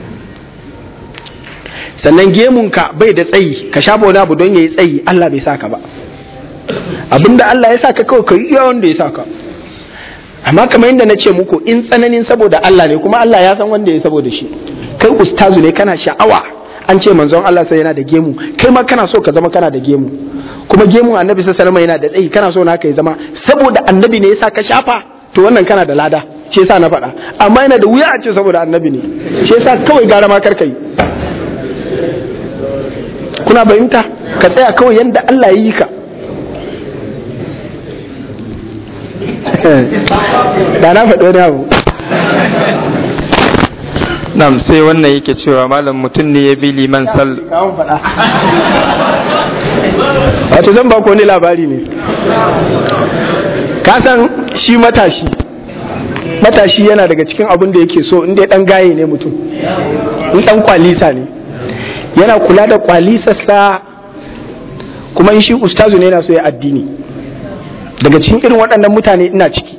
sannan gemunka bai da tsayi ka shafa wani abu don ya yi tsayi Allah bai saka ba abinda Allah ya saka kawai ka yi iya wanda ya saka amma kamar yadda na ce muku in tsananin saboda Allah ne kuma Allah ya san wanda ya saboda shi kai ustazu ne kana sha'awa an ce manzon Allah sai yana da gemu kai ma kana so ka zama kana da gemu kuma gemun annabi sallallahu alaihi yana da tsayi kana so naka ya zama saboda annabi ne yasa ka shafa to wannan kana da lada shi yasa na faɗa amma yana da wuya a ce saboda annabi ne shi yasa kawai gara ma karka yi kuna fahimta ka tsaya kawai yanda Allah ya yi ka da na faɗi wani abu nam sai wannan yake cewa malam mutum ne ya bi liman sal wato zan ba ku wani labari ne ka san shi matashi matashi yana daga cikin abin da yake so inda dan gaye ne mutum in dan kwalisa ne yana kula da kwalisarsa kuma in shi ustazu ne yana so ya addini daga cikin irin waɗannan mutane ina ciki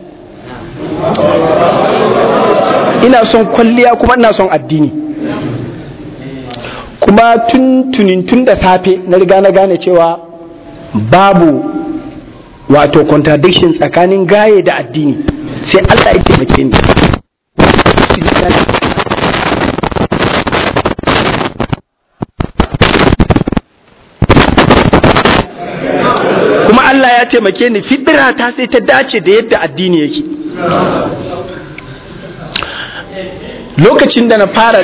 ina son kwalliya kuma ina son addini kuma tun tunin tun da safe na riga na gane cewa babu wato contradiction tsakanin gaye da addini sai Allah ya taimake ni kuma Allah ya taimake ni fidira ta sai ta dace da yadda addini yake lokacin da na fara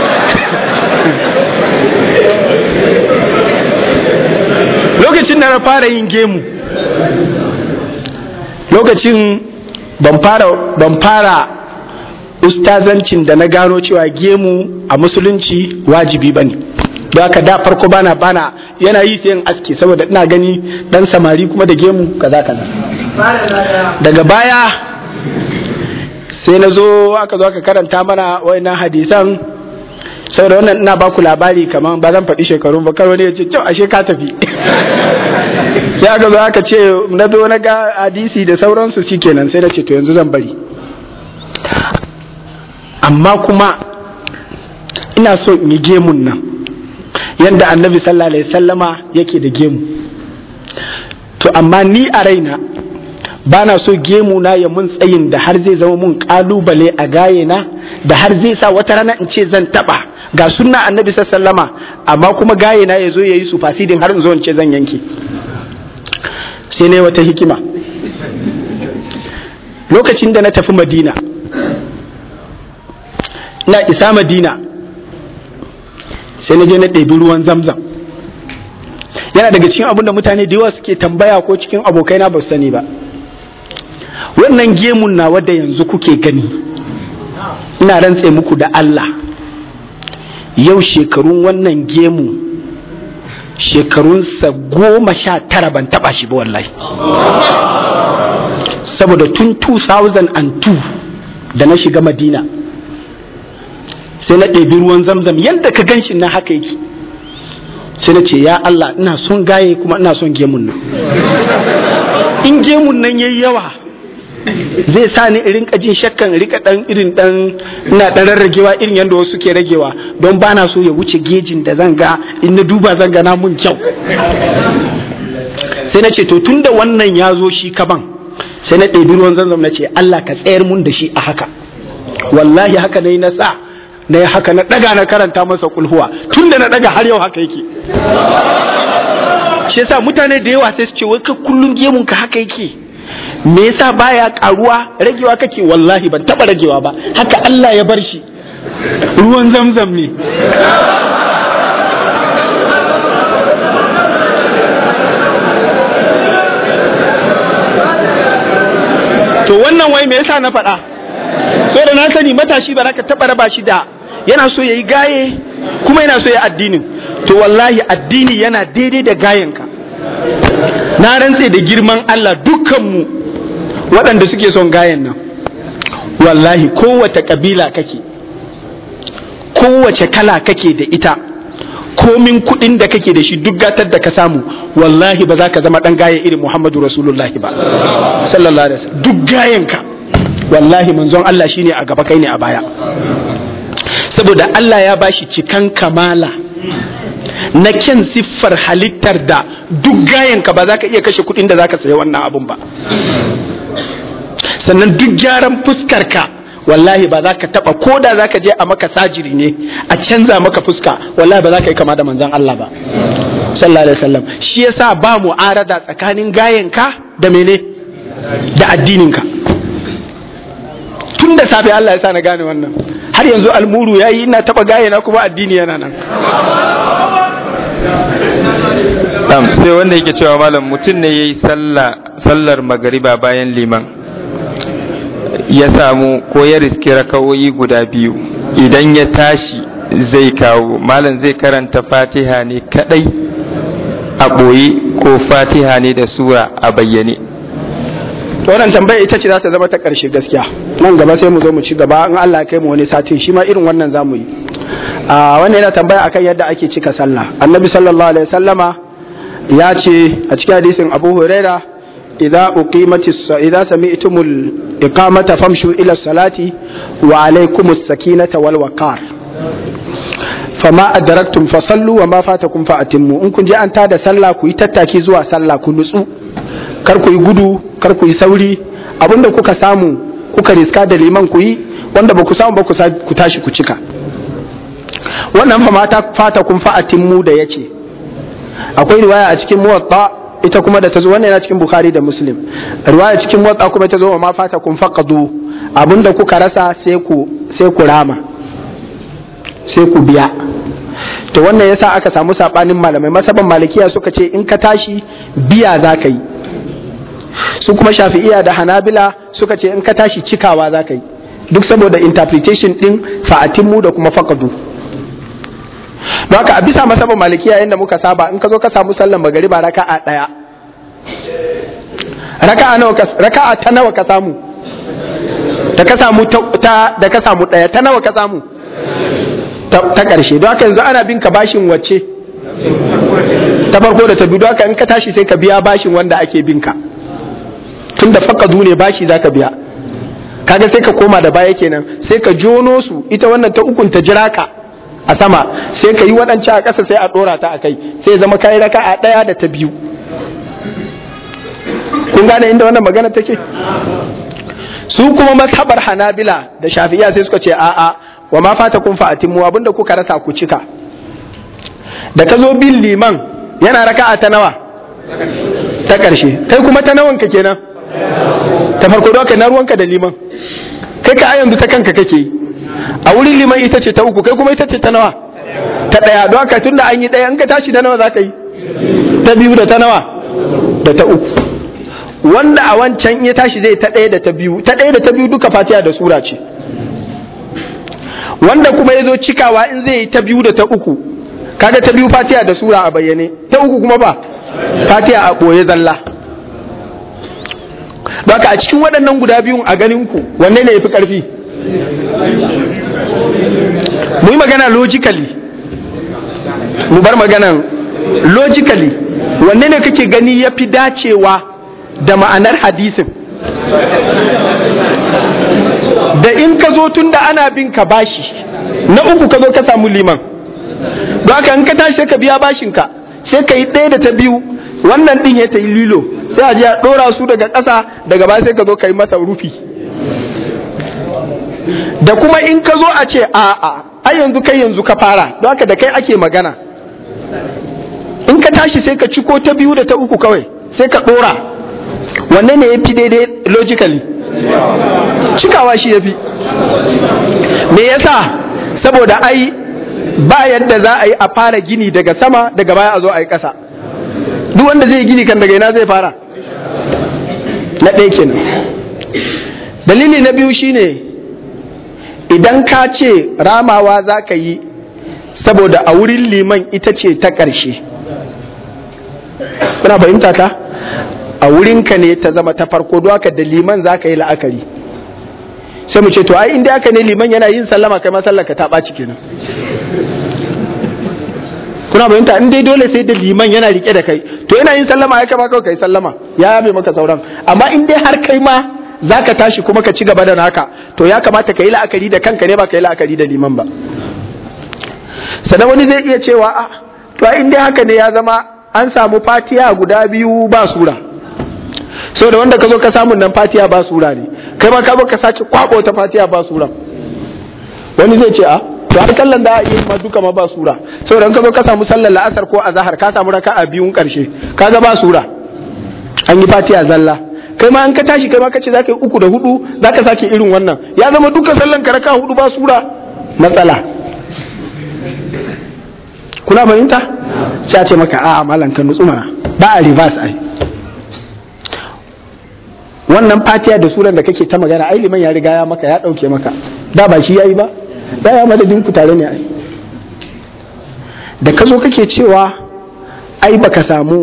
lokacin da na fara yin gemu lokacin ban fara ban fara ustazancin da na gano cewa gemu a musulunci wajibi bane don haka da farko bana bana yana yi sai in aske saboda ina gani dan samari kuma da gemu kaza kaza daga baya sai na zo aka zo aka karanta mana wayannan hadisan saboda wannan ina baku labari kamar ba zan faɗi shekarun ba kar wani ya ce kyau ashe ka tafi sai aka zo aka ce na zo na ga hadisi da sauransu shikenan sai na ce to yanzu zan bari amma kuma ina so in yi gemun nan yadda annabi sallallahu alaihi sallama yake da gemu to amma ni a raina ba na so gemu na ya mun tsayin da har zai zama mun kalubale a gaye na da har zai sa wata rana in ce zan taba ga sunna annabi sallama amma kuma gaye na ya zo ya yi su fasidin har in zo in ce zan yanke sai ne wata hikima lokacin da na tafi madina na isa madina sai na je na ɗebi ruwan zamzam yana daga cikin abin da mutane da yawa suke tambaya ko cikin abokaina ba su sani ba wannan gemun na wadda yanzu kuke gani ina rantse muku da Allah yau shekarun wannan gemu shekarunsa goma sha tara ban taba shi ba wallahi saboda tun 2002 da na shiga madina sai na ɗebi ruwan zamzam yadda ka gan shi na haka yake sai na ce ya Allah ina son gaye kuma ina son gemun nan in gemun nan yayi yawa zai sa ni irin jin shakkan rika dan irin dan ina dan rarragewa irin yadda wasu ke ragewa don bana so ya wuce gejin da zan ga in na duba zan ga na mun kyau sai na ce to tunda wannan ya zo shi kaban sai na ɗebi ruwan zanzam na ce Allah ka tsayar mun da shi a haka wallahi haka na yi na sa na yi haka na ɗaga na karanta masa kulhuwa tun da na ɗaga har yau haka yake shi yasa mutane da yawa sai su ce wai ka kullun gemun ka haka yake me yasa baya karuwa ragewa kake wallahi ban taba ragewa ba haka Allah ya bar shi ruwan zamzam ne to wannan wai me yasa na faɗa so da na sani matashi ba za ka taɓa raba shi da yana so ya yi gaye kuma yana so ya addinin to wallahi addini yana daidai da gayenka na rantse da girman Allah dukkanmu waɗanda suke son gayen nan wallahi kowace ƙabila kake kowace kala kake da ita komin kuɗin da kake da shi duk gatar da ka samu wallahi ba za ka zama ɗan gaye irin Muhammadu Rasulullahi ba sallallahu alaihi wasallam duk gayenka wallahi manzon Allah shine a gaba kai ne a baya saboda Allah ya bashi cikan kamala na kyan siffar halittar da duk gayanka ba za ka iya kashe kuɗin da za ka sayi wannan abun ba sannan duk gyaran fuskarka wallahi ba za ka taɓa ko da za ka je a maka sajiri ne a canza maka fuska wallahi ba za ka yi kama da manzon Allah ba sallallahu alaihi wasallam shi yasa ba mu'arada tsakanin gayanka da mene da addininka tun da safe Allah ya sa na gane wannan har yanzu almuru ya yi ina taba gaye na kuma addini yana nan sai wanda yake cewa malam mutum ne ya yi sallar magariba bayan liman ya samu ko ya riski rakawoyi guda biyu idan ya tashi zai kawo malam zai karanta fatiha ne kadai a ɓoye ko fatiha ne da sura a bayyane wannan tambaya ita ce za ta zama ta ƙarshe gaskiya nan gaba sai mu zo mu ci gaba in Allah ya kai mu wani satin shi ma irin wannan za mu yi a wannan yana tambaya akan yadda ake cika sallah annabi sallallahu alaihi wasallama ya ce a cikin hadisin abu huraira idza uqimatis idza sami'tumul iqamata famshu ila salati wa alaykumus sakinata wal waqar fama adraktum fasallu wa ma fatakum fa atimmu in kun je an tada sallah ku yi tattaki zuwa sallah ku nutsu kar ku yi gudu kar ku yi sauri abinda kuka samu kuka riska da liman ku yi wanda ba ku samu ba ku tashi ku cika wannan fa mata fata kun fa'atin mu da yace akwai riwaya a cikin muwatta ita kuma da ta zo wannan yana cikin bukhari da muslim riwaya cikin muwatta kuma ta zo wa ma fata kun faqadu abinda kuka rasa sai ku sai ku rama sai ku biya to wannan yasa aka samu sabanin malamai masaban malikiya suka ce in ka tashi biya za ka yi su kuma shafi'iya da hanabila suka ce in ka tashi cikawa za ka yi duk saboda interpretation din fa'atimmu da kuma faqadu don haka a bisa masaba malikiya yadda muka saba in ka zo ka samu sallan magariba raka'a daya raka'a nawa raka'a ta nawa ka samu da ka samu ta da ka samu daya ta nawa ka samu ta karshe don haka yanzu ana bin ka bashin wacce ta farko da ta biyu don haka in ka tashi sai ka biya bashin wanda ake bin ka tunda faqadu ne bashi zaka biya kaga sai ka koma da baya kenan sai ka jono su ita wannan ta ukun ta jira ka a sama sai ka yi waɗancan a ƙasa sai a ɗora ta a kai sai zama kayi raka a ɗaya da ta biyu kun gane inda wannan magana take su kuma mazhabar hanabila da shafi'iya sai suka ce a'a wa ma fata kun fa'atimu abinda kuka rasa ku cika da ka zo bin liman yana raka'a ta nawa ta ƙarshe kai kuma ta nawanka kenan ta farko da na ruwanka da liman kai ka yanzu ta kanka kake yi a wurin liman ita ce ta uku kai kuma ita ce ta nawa ta ɗaya don haka tunda an yi ɗaya in ka tashi da nawa za ka yi ta biyu da ta nawa da ta uku wanda a wancan ya tashi zai ta ɗaya da ta biyu ta ɗaya da ta biyu duka fatiha da sura ce wanda kuma ya zo cikawa in zai yi ta biyu da ta uku kaga ta biyu fatiha da sura a bayyane ta uku kuma ba fatiha a ɓoye zalla Baka a cikin waɗannan guda biyun a ganin ku wanne ne ya fi ƙarfi? Mu yi magana logically. Mu bar maganan logically. Wanne ne kake gani ya fi dacewa da ma'anar hadisin? Da in ka zo tun da ana bin ka bashi, na uku ka zo ka samu liman. Baka in ka tashi sai ka biya bashinka, sai ka yi ɗaya da ta biyu, wannan ɗin ya ta yi lilo. sai a je a ɗora su daga ƙasa daga baya sai ka zo ka yi masa rufi da kuma in ka zo a ce a a ai yanzu kai yanzu ka fara don haka da kai ake magana in ka tashi sai ka ciko ta biyu da ta uku kawai sai ka ɗora wanne ne ya fi daidai logically cikawa shi ya fi me yasa saboda ai ba yadda za a yi a fara gini daga sama daga baya a zo a yi ƙasa duk wanda zai gini kan daga ina zai fara na ɗaya kenan dalili na biyu shine idan ka ce ramawa za ka yi saboda a wurin liman ita ce ta ƙarshe kuna fahimta ta a wurinka ne ta zama ta farko don haka da liman za ka yi la'akari sai mu ce to ai inda aka ne liman yana yin sallama kai masallaka ta ɓaci kenan kuna bayanta in dai dole sai da liman yana rike da kai to yana yin sallama ya kama kawai kai sallama ya yabe maka sauran amma in dai har kai ma zaka tashi kuma ka ci gaba da naka to ya kamata ka yi la'akari da kanka ne ba ka yi la'akari da liman ba sannan wani zai iya cewa a to in dai haka ne ya zama an samu fatiya guda biyu ba sura so da wanda ka zo ka samu nan fatiya ba sura ne kai ma ka zo ka sace kwabo ta fatiya ba sura wani zai ce a to har sallan da iya ma duka ma ba sura saboda ka zo ka samu sallar la'asar ko azhar ka samu raka'a biyun karshe kaga ba sura an yi fatiha zalla kai ma an ka tashi kai ma kace zaka yi uku da hudu zaka sake irin wannan ya zama duka sallan ka raka'a hudu ba sura matsala kuna fahimta sai a ce maka a'a malam ka nutsu mana ba a reverse ai wannan fatiha da suran da kake ta magana ai liman ya riga ya maka ya dauke maka da ba shi yayi ba daya madadin ku tare ne ai da ka zo kake cewa ai baka samu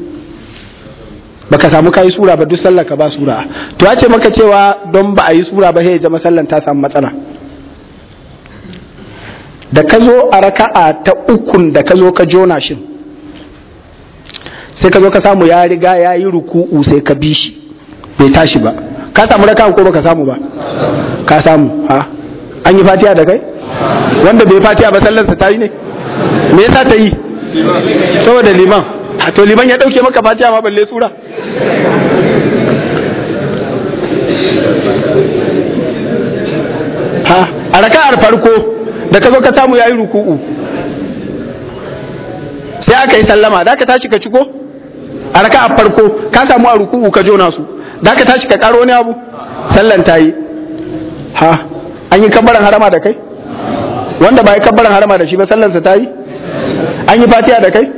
baka samu kai sura ba duk sallar ka ba sura to ya ce maka cewa don ba a yi sura ba sai zama sallan ta samu matsala da ka zo a raka'a ta ukun da ka zo ka jona shin sai ka zo ka samu ya riga ya yi ruku'u sai ka bi shi bai tashi ba ka samu raka'a ko baka samu ba ka samu ha an yi fatiha da kai wanda bai fatiha ba sallarsa ta yi ne me yasa ta yi saboda liman to liman ya dauke maka fatiha ma balle sura ha a raka'ar farko da ka zo ka samu yayi ruku'u sai aka yi sallama da ka tashi ka ciko a raka'ar farko ka samu a ruku'u ka jona su da ka tashi ka karo wani abu sallan ta yi ha an yi kabbaran harama da kai wanda ba yi kabbaran harama da shi ba sallansa ta yi an yi fatiha da kai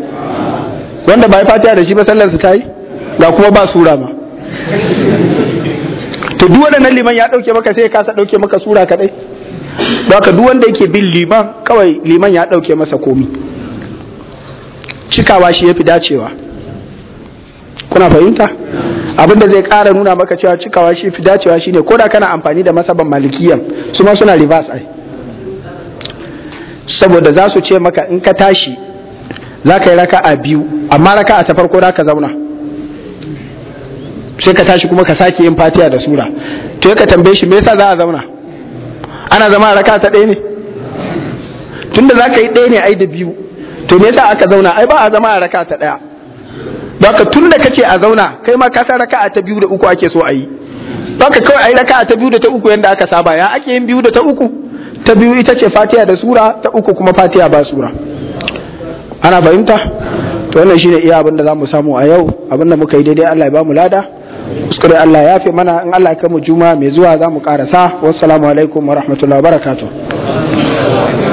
wanda ba yi fatiha da shi ba sallansa ta yi ga kuma ba sura ma to duk wannan liman ya dauke maka sai ya kasa dauke maka sura kadai don haka duk wanda yake bin liman kawai liman ya dauke masa komi cikawa shi yafi dacewa kuna fahimta abin da zai ƙara nuna maka cewa cikawa shi fi dacewa shine ko da kana amfani da masaban malikiyan su ma suna reverse ai saboda za su ce maka in ka tashi za ka yi raka'a biyu amma raka'a ta farko za ka zauna sai ka tashi kuma ka sake yin fatiha da sura to ka tambaye shi me yasa za a zauna ana zama raka'a ta ɗaya ne tunda za ka yi ɗaya ne ai da biyu to me yasa aka zauna ai ba a zama a raka'a ta ɗaya Baka tun da kace a zauna kai ma ka san raka'a ta biyu da uku ake so a yi. Baka kawai a yi raka'a ta biyu da ta uku yanda aka saba ya ake yin biyu da ta uku. Ta biyu ita ce Fatiha da sura ta uku kuma Fatiha ba sura. Ana fahimta? To wannan shine iya abin da za mu samu a yau abin da muka yi daidai Allah ya ba mu lada. Kuskure Allah ya fi mana in Allah ya kai mu juma mai zuwa za mu karasa. Wassalamu alaikum wa rahmatullahi wa barakatuh.